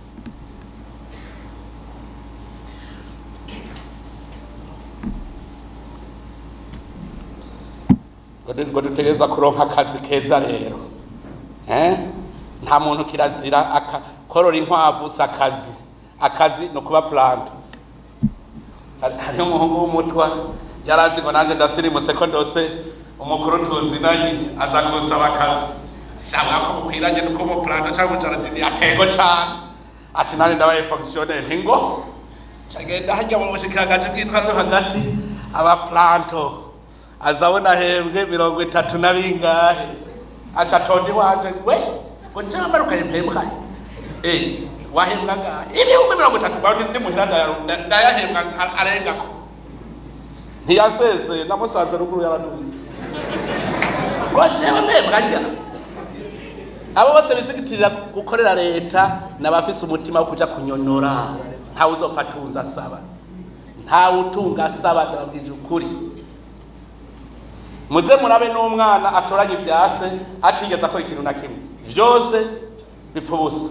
Speaker 1: ngo dutegereza kuronka akazi keza rero eh nta muntu kirazira aka korora inkwavu si akazi akazi ni ukuba purante hariho umuhungu w'umutwa yari azi ngo nanjye ndasirimutse ko ndose umukuru tuzinanye aza gusaba akazi shaka ko mukwiranye nuko umupurante cyangwa umujaradini atego cyane ati nanjye ndabaye fonkisiyoneri ngo cyagenda hajya mu bushikiranganje bw'intwaro hagati abaplanto azabona hembwe mirongo itatu na bingahe aca tonde wanje we ngo njamba rukayempembwa eh wahembwa ngahe ibihumbi mirongo itatu bawe ndi muhira ndayahembwa arengako ntiyaseze namusanze ruguru y'abadubizi ngo jewe mpembwa njya abo bose bizigitirira gukorera leta n'abafise umutima wo kuja kunyonora ntawe uzopfa atunze asaba ntawe utunga asaba ndababwije ukuri muze murabe n'umwana atoranya ivyase atigeze akora ikintu na kimwe vyose bipfa ubusa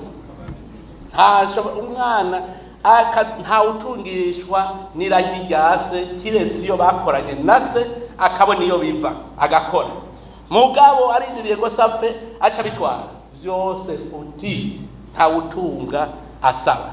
Speaker 1: umwana ntawutungishwa n'iragi rya se kiretse iyo bakoranye na se akabona iyo biva agakora mugabo arindiriye ngo sapfe aca bitwara byose futi ntawutunga asaba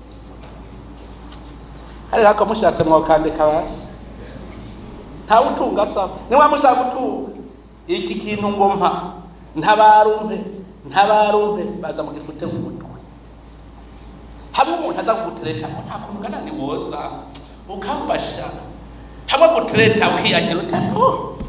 Speaker 1: hariho ako mushatse mwokandika bashi ntawutunga asaba niba mushaka gutunga iki kintu ngo mpa ntabarumpe ntabarumpe baza mu gifute mu mutwe hamwe umuntu aza kugutereta ngo nta kuntu ugana ni woza ukafasha hamwe gutereta ukiyagira utatu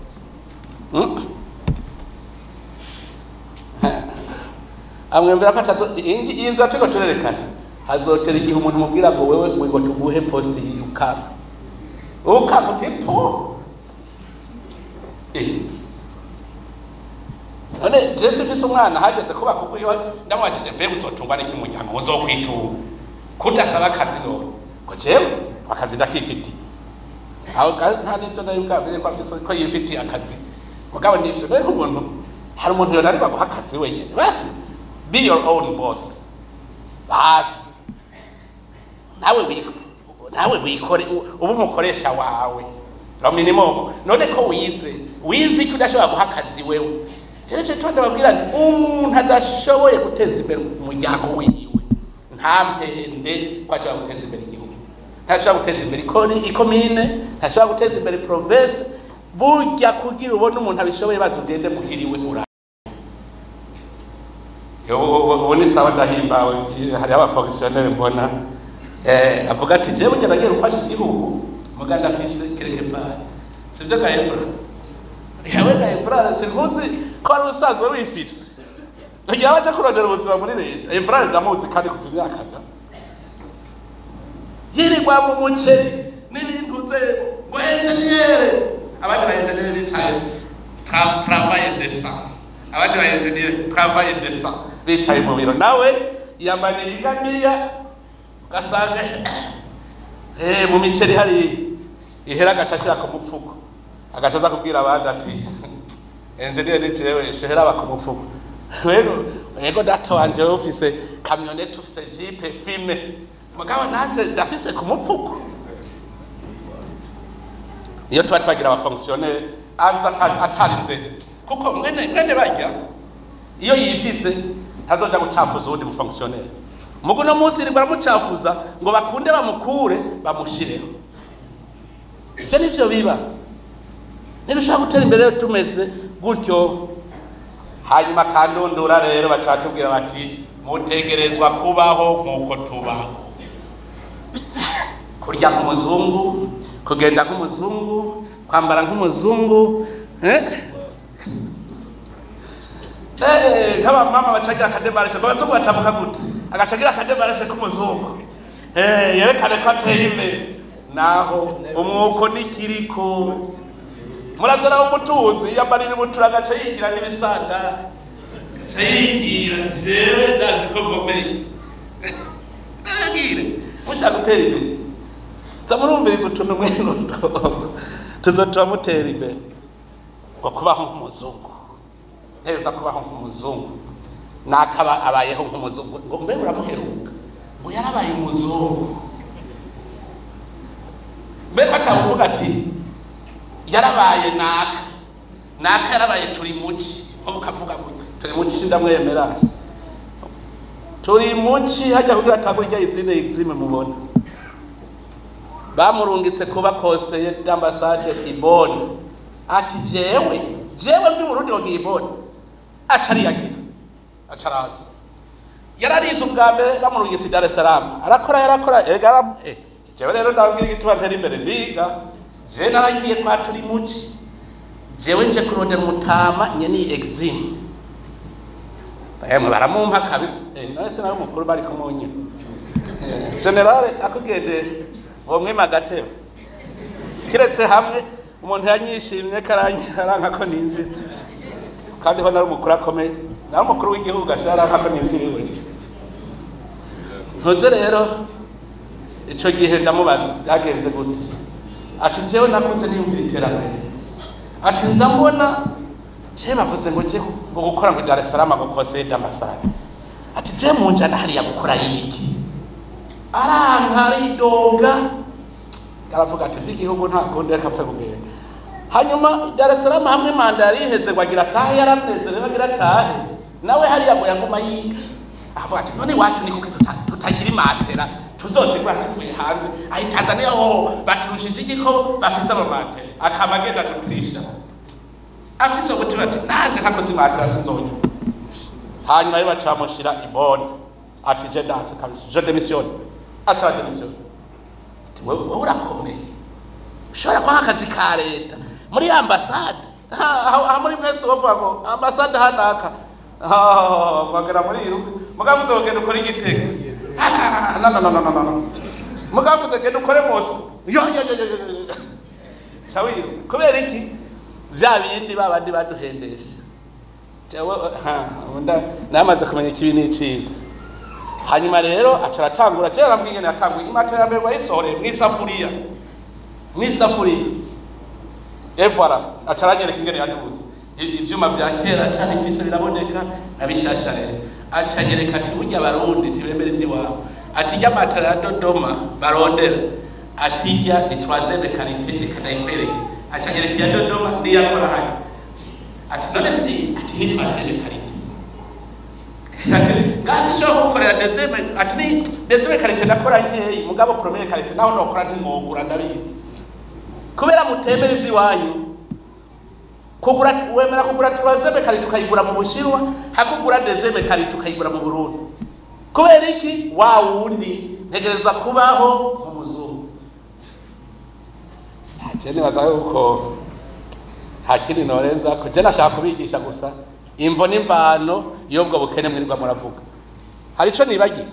Speaker 1: amwemvera ko atazo iyi nzu turiko turerekana hazotera igihe umuntu mubwira ngo wewe ngo tuguhe poste y'ukama ukama uti po none jesi mfise umwana hageze kuba kuko iyo ndamwakije mbega uzotungwa n'iki muryango uzokwitunga kudasaba akazi none ngo jewe akazi ndakifitiye aho nta n'ibyo nari bwabwire ko afise ko yifitiye akazi mugabo n'ivyo rero umuntu hari umuntu yonari baguha akazi wenyene basi be your own boss basi nawe wiko nawe wikore uba umukoresha wawe lo minimum none ko wize wize icyo udashobora guha akazi wewe jereje tonde babwira nti umuntu adashoboye guteza imbere umuryango wiwe ntampende ko ashobora guteza imbere igihugu ntashobora guteza imbere ikomine ntashobora guteza imbere province burya kugira ubone umuntu abishoboye baza ugende muhiriwe ura ubu ni sawa ndahimbawe hariho abafonkisiyoneri mbona avuga ati jewe njye nagiye gufasha igihugu muganda afise kerekepari sivyo ka efura yawe ka efura sinkuzi ko ari usanzwe wifise ntugira baje kurondera ubuzima muri leta efura ndamuzi kandi kuva imyaka ga yirirwa mu muceri n'ibintu ze ngo enjeniyere abandi ba enjeniyere bicaye travaye desa abandi ba enjeniyere travaye desa bicaye mu biro nawe yamaniye ingamiya ugasanga eh mu miceri hari ihera agaca ashira ku mufuko agaca aza kubwira abandi ati engineer ni jewe shehera aba ku mufuko rero yego data wanje wewe ufise kamyonete ufise jipe fime mugabo nanje ndafise ku mufuko iyo tuba twagira abafonkisiyoneri aza atarinze kuko mwene mwene bajya iyo yifise ntazoja gucafuza uwundi mufonkisiyoneri mugu no munsi iri baramucafuza ngo bakunde bamukure bamushireho ivyo nivyo biba ntidushobora gutera imbere tumeze gutyo hanyuma kandundura rero baca batubwira bati mutegerezwa kubaho nk'uko tubaho kurya nk'umuzungu kugenda nk'umuzungu kwambara nk'umuzungu nk'abamama bacagira akademarashe ngo abazungu batambuka gute agacagira akademarashe k'umuzungu yerekane ko ateye imbere naho umwuko nikiriko murazana umutunzi yambarira ubutura agaca yigira n'ibisanga aca yigira jewe ndazi ko nkomeye agire mushaka gutera imbere za murumviriza utuntu mwenuto tuzotuma mutera imbere ngo kubaho nk'umuzungu neza kubaho nk'umuzungu nakaba abayeho nk'umuzungu ngo mbe muramuheruka ngo yarabaye umuzungu mbere akavuga ati yarabaye naka naka yarabaye turi muci nko ukavuga ngo turi muci ndamwemera turi muci hajya kugira atagura irya izine izime mubona bamurungitse kuba konseye d'ambassade iboni ati jewe jewe mvi burundi ngo ngiboni aca ariyagira aca araza yararize ubwa mbere bamurungitse i dar es salaam arakora yarakora ega ara- eh, jewe rero ndabwira igituma ntera imbere ndiga jewe naragiye kwa turi muci jewe nje kurondera umutama nyeni exime emwe baramumpa kabisa eh, nawe sinawe mukuru bari kumunyina generale akugendeye uwo mwima agatebe kiretse hamwe umuntu yanyishimye karanka ko ninjira kandi ho nari umukuru akomeye nawe umukuru w'igihugu asharanka ko ninjira iwe ntuze rero ico gihe ndamubaza byagenze gute ati jewe nakuze niyumvira iterambere ati nza mbona je bavuze ngo je ngo gukora ngo Dar es Salaam ngo conseil d'ambassade ati je munjana hariya gukora yiki aranka aridoga aravuga ati vy'igihugu nta kundi reka apfe kugenda hanyuma Dar es Salaam hamwe manda yari iheze ngo agira atahe yaranezerewe agira atahe nawe hariya ngo yaguma yiga avuga ati none iwacu ni kuki tuta- tutagira imatera tuzozigura tuvuye hanze aho i Tanzania ho baturushije igiko bafise amamatera akaba agenda kuturisha afise umutima ati nanjye ntakoze imatera sinzonya hanyuma rero baca bamushira iboni ati je danse kabisa je démissionne aca démissionne wewe wewe urakomeye ushobora kuba akazi ka leta muri ambasade aha muri mwese bavuga ngo ambasade hanaka mwagera muri iruka mugabo uzogenda ukora igitego Ah, no no no no no no mugabo uzogenda ukore mosco yo yo yo yo yo cawiru kubera iki vya bindi babandi baduhendesha jewe ha unda namaze kumenya ikibi n'iciza hanyuma rero aca aratangura jewe arambwiye ngene yatanguye imatera ya mbere wayisohoreye mw'isafuriya mw'isafuriya evara aca aranyereka ingene yaduze I- ivyuma vya kera cane ifise biraboneka na bishasha rero aca anyereka ati burya abarundi ntibemera ivy'iwabo ati irya matera ya dodoma barondera ati irya ni troisième qualité reka ndayikwereke aca anyereka iya dodoma n'iyakora hano ati none si ati nk'itwa troisième qualité ngasi sho gukorera dezeme ati ni dezeme karite ndakora nkeyi mugabo premier karite naho nokora ntimwogura ndabizi kubera mutemera ivy'iwanyu kugura wemera kugura turazeme karite ukayigura mu bushinwa hakugura dezeme karite ukayigura mu burundi kubera iki wa wundi ntegereza kubaho mu muzungu je nibaza yuko nta kindi norenza ko je nashaka kubigisha gusa imvo n'imvano y'ubwo bukene mwirirwa muravuga hari ico nibagiye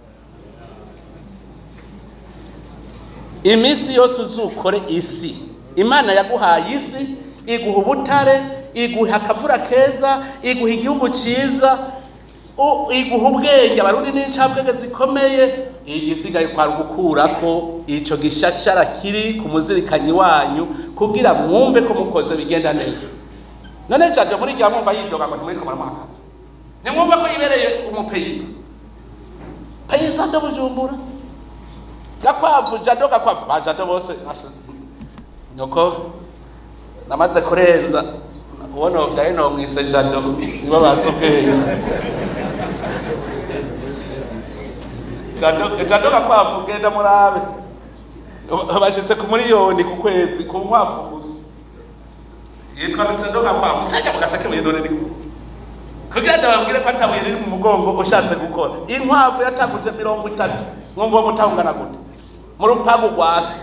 Speaker 1: iminsi yose uzukore isi imana yaguhaye isi iguha ubutare iguha akavura keza iguha igihugu cyiza u- iguha ubwenge abarundi n'incabwenge zikomeye igisigaye kwari gukurako ico gishashara kiri ku muzirikanyi wanyu kugira mwumve ko mukoze bigenda neza none jado muri gihe mwumva yidoga ngo ntimuriko muramwakaza ntimwumva ko yibereye umupeyiza peyiza ndo bujumbura gakwavu jado gakwavu ba jado bose asha- nuko namaze kurenza uwo novyaye nomwise jado nibo bazi ubwenge jado jado gakwavu genda murabe bashitse ku miliyoni ku kwezi ku nkwavu gusa yitwa jado gakwavu sajya mu gaseke mwidone ni kugira ngo babwire ko atabuye riri mu mugongo ushatse gukora inkwavu yatanguje mirongo itatu mwumva uwo mutangana gute mu rupangu rwasi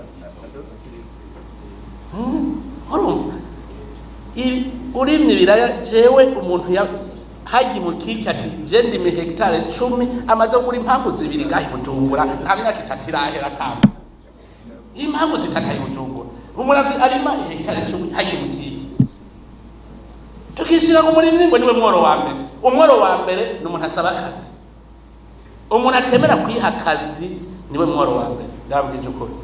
Speaker 1: urumva ibi urimye ibiraya jewe umuntu ya haji mu kiki ati je ndimi hegitare cumi amaze kugura impamvu zibiri ngahe bujumbura nta myaka itatu irahera atanu impamvu zitataye bujumbura umuravyi arima hegitari cumi hagiye mu kiki tukishira ku murimyi ngo niwe mworo wa mbere umworo wa mbere ni umuntu asaba akazi umuntu atemera kwiha akazi niwe mworo wa mbere ndababwije ukuri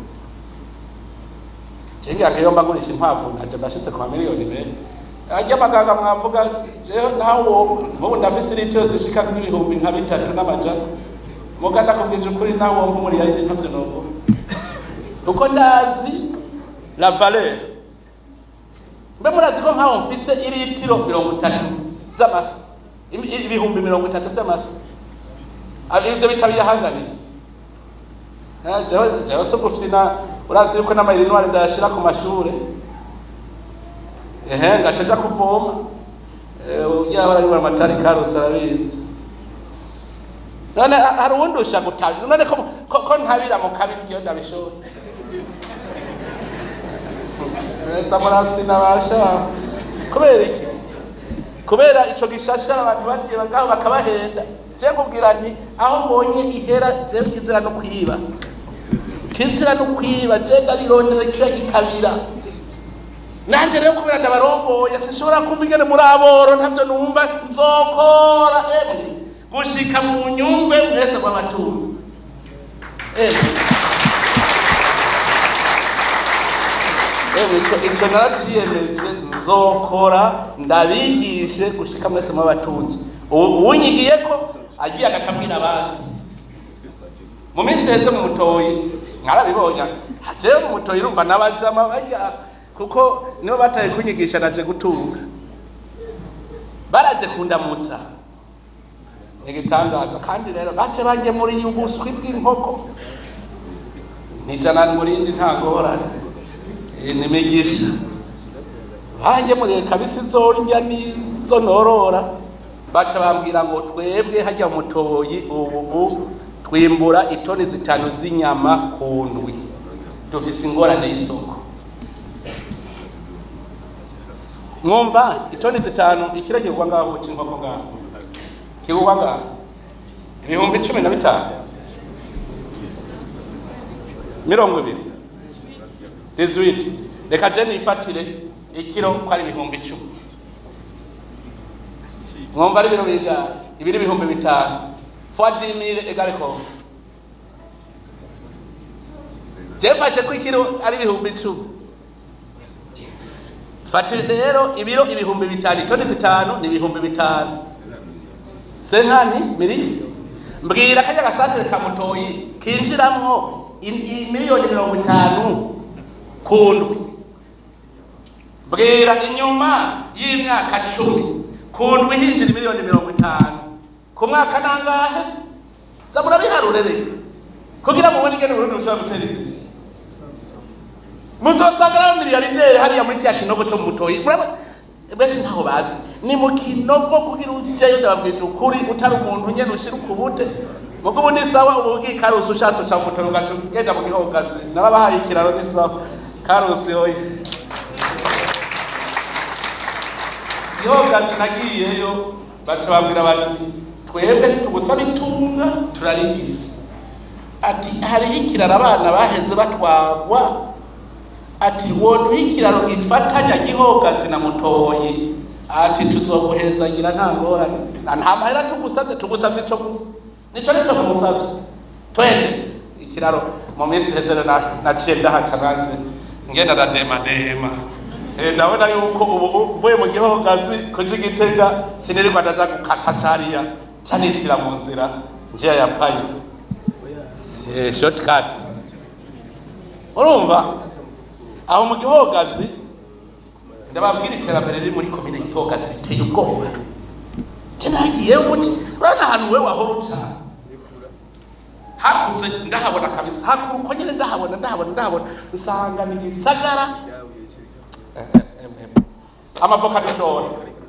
Speaker 1: cengira iyo mba ngurisha impamvu ntaje mbashitse ku mamiliyoni mbere ajya amaganga mwavuga jewe nawo mubu ndafise litiro zishika nk'ibihumbi nka bitatu n'amajana muga ndakubwije ukuri nawo nk'umuriya ntavyo novuga kuko ndazi la valeur mbe murazi ko nkaho mfise iritiro mirongo itatu z'amasa Ibi- ibihumbi mirongo itatu vy'amasa Ah, ivyo bitabiyahanganira Ah, jewe jewe so gufina urazi yuko n'amayirinwari ndayashira ku mashure ehe ngaca aja kuvoma yahora yibura amatari karusi arabizi none ha- hari uwundi usha gutabira none ko, ko, ko ntabira mu kabiri iyo ndabishobora leta murafite nabasha kubera iki kubera ico gishashara abantu bagiye bagaho bakabahenda je kubwira nti aho mbonye ihera je kizira no kwiba kizira no kwiba je ndarirondera ico gikabira nanje rero kubera ndabaromboye sinshobora kumva ingene muri aboro ntavyo numva nzokora emwe gushika mu nyumve mwese mw'abatunzi emwe emwe ico ico naraciyemeje nzokora ndabigishe gushika mwese mw'abatunzi ubu uwunyigiye ko agiye agacabwira abandi mu minsi heze mu mutoyi mwarabibonye jewe mu mutoyi urumva n'abajama bajya kuko nibo bataye kunyigisha naje gutunga baraje kundamutsa igitangaza kandi rero bace banjye muri ubuswi bw'inkoko nijana murindi nta ngorane Eh, nimigisha banjye muri kabisi zorya nizo norora baca bambwira ngo twebwe hajya mu mutoyi ubu twimbura itoni zitanu z'inyama ku ndwi dufise ingorane y'isoko mwumva itoni zitanu ikiro kigurwa ngaho c'inkoko ngaho kigurwa ngaho ibihumbi cumi na bitanu mirongo ibiri dizwiti reka je nifatire ikiro ko ari ibihumbi icumi mwumva ari ibiro bingahe ibiri ibihumbi bitanu fois dix mille egale combien jefashe ko ikiro ari ibihumbi icumi fata rero ibiro ibihumbi bitanu itoni zitanu ni ibihumbi bitanu senkani miliyoni mbwira kajya gasantere ka mutoyi kinjiramwo i- i- miliyoni mirongo itanu ku ndwi mbwira inyuma y'imyaka cumi ku ndwi hinjira miliyoni mirongo itanu ku mwaka nangahe za murabiharure rero kugira mubone ingene urundi rushobora gutera imbere muzosanga ari miliyarderi hariya muri kiriya kinogo cyo mu mutoyi murabona benshi ntaho bazi ni mu kinogo kugira ujeyo ndababwira ukuri utari umuntu nyene ushira ukubute mugo ubu ni sawa ubu ugiye karusi ushatse uca mu mutoyi ugaca ugenda mu gihogazi narabahaye ikiraro ni sawa karusi hoye gihogazi nagiyeyo baca bambwira bati twebwe ntitugusaba itunga turarifise ati hariho ikiraro abana baheze batwagwa ati woduha ikiraro gifatanya gihogazi na mutoyi ati tuzoguhezagira nta ngorane Na nta mahera tugusabye tugusabye ico gusa nico nico kumusabye twende ikiraro mu minsi iheze na- naciye ndahaca nanje ngenda ndademadema Eh, ndabona yuko ubu uvuye mu gihogazi kuja igitega sinirirwa ndaja gukata cariya canicira mu nzira njiya yampaye eh, shortcut urumva aho mu gihogazi ndababwira iterambere riri muri komine gihogazi riteye ubwoba je nagiye umuti urabona ahantu we wahora uca hakuze ndahabona kabisa hakuru uko nyene ndahabona ndahabona ndahabona usanga ni gisagara Eh, eh, eh, eh. amavoka dushora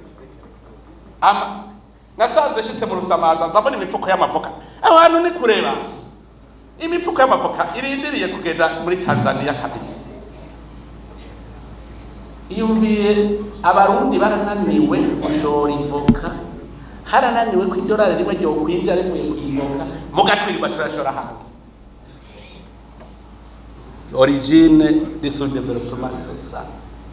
Speaker 1: ama nasanze shitse mu rusamaza nzabona imifuko y'amavoka aho hantu ni kureba imifuko y'amavoka irindiriye kugenda muri tanzania kabisa iyumviye abarundi barananiwe gushora ivoka harananiwe ko idolari rimwe ryo kwinjira rivuye ku ivoka mugatwirirwa turashora hanze origine du sous-développement c'est ça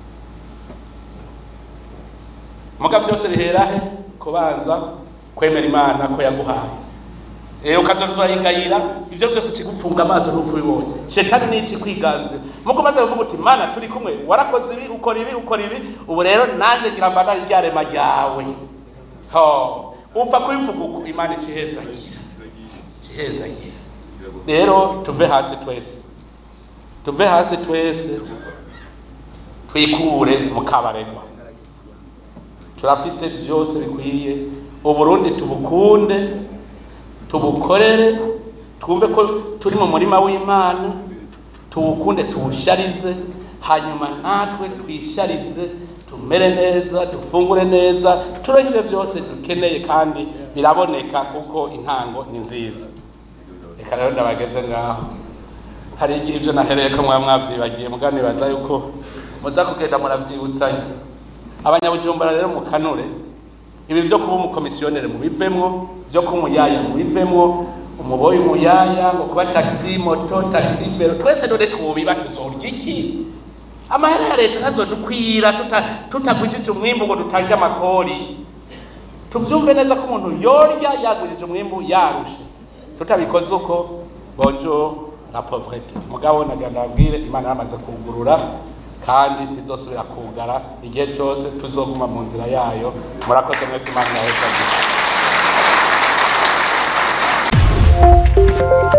Speaker 1: muga byose bihera he kubanza kwemera imana ko yaguhaye eyo ukazoza urayigayira ibyo byose kigufunga amaso n'upfu ubibonye shetani ni iki kwiganze muko maze kuvuga uti mana turi kumwe warakoze ibi ukora ibi ukora ibi ubu rero nanjye ngira mbana ryarema ryawe ho upfa kubivuga uko imana ikihezagira ikihezagira rero tuve hasi twese tuve hasi twese twikure mu kabaregwa turafise byose bikwiye uburundi tubukunde tubukorere twumve ko turi mu murima w'imana tuwukunde tuwusharize hanyuma natwe twisharize tumere neza dufungure neza turonke ibyo byose dukeneye kandi biraboneka kuko intango ni nziza reka rero ndabageze ngaho hari igihe ibyo nahereye ko mwaba mwabyibagiye muganibaza yuko muza kugenda murabyibutsanya abanyabujumbura rero mu kanure ibi byo kuba umukomisiyoneri mubivemwo byo kuba umuyaya mubivemwo umuboyi umuyaya ngo kuba taxi moto taxi vero twese none twubiba tuzorya iki amahera ya leta ntazodukwira tutagwijije umwimbu ngo dutange amakori tuvyumve neza ko umuntu yorya yagwijije umwimbu yarushe tutabikoze uko bonjour la pauvreté mugabo naganda babwire imana yamaze kugurura kandi ntizosubira kugara igihe cyose tuzoguma mu nzira yayo murakoze mwese imana yaheza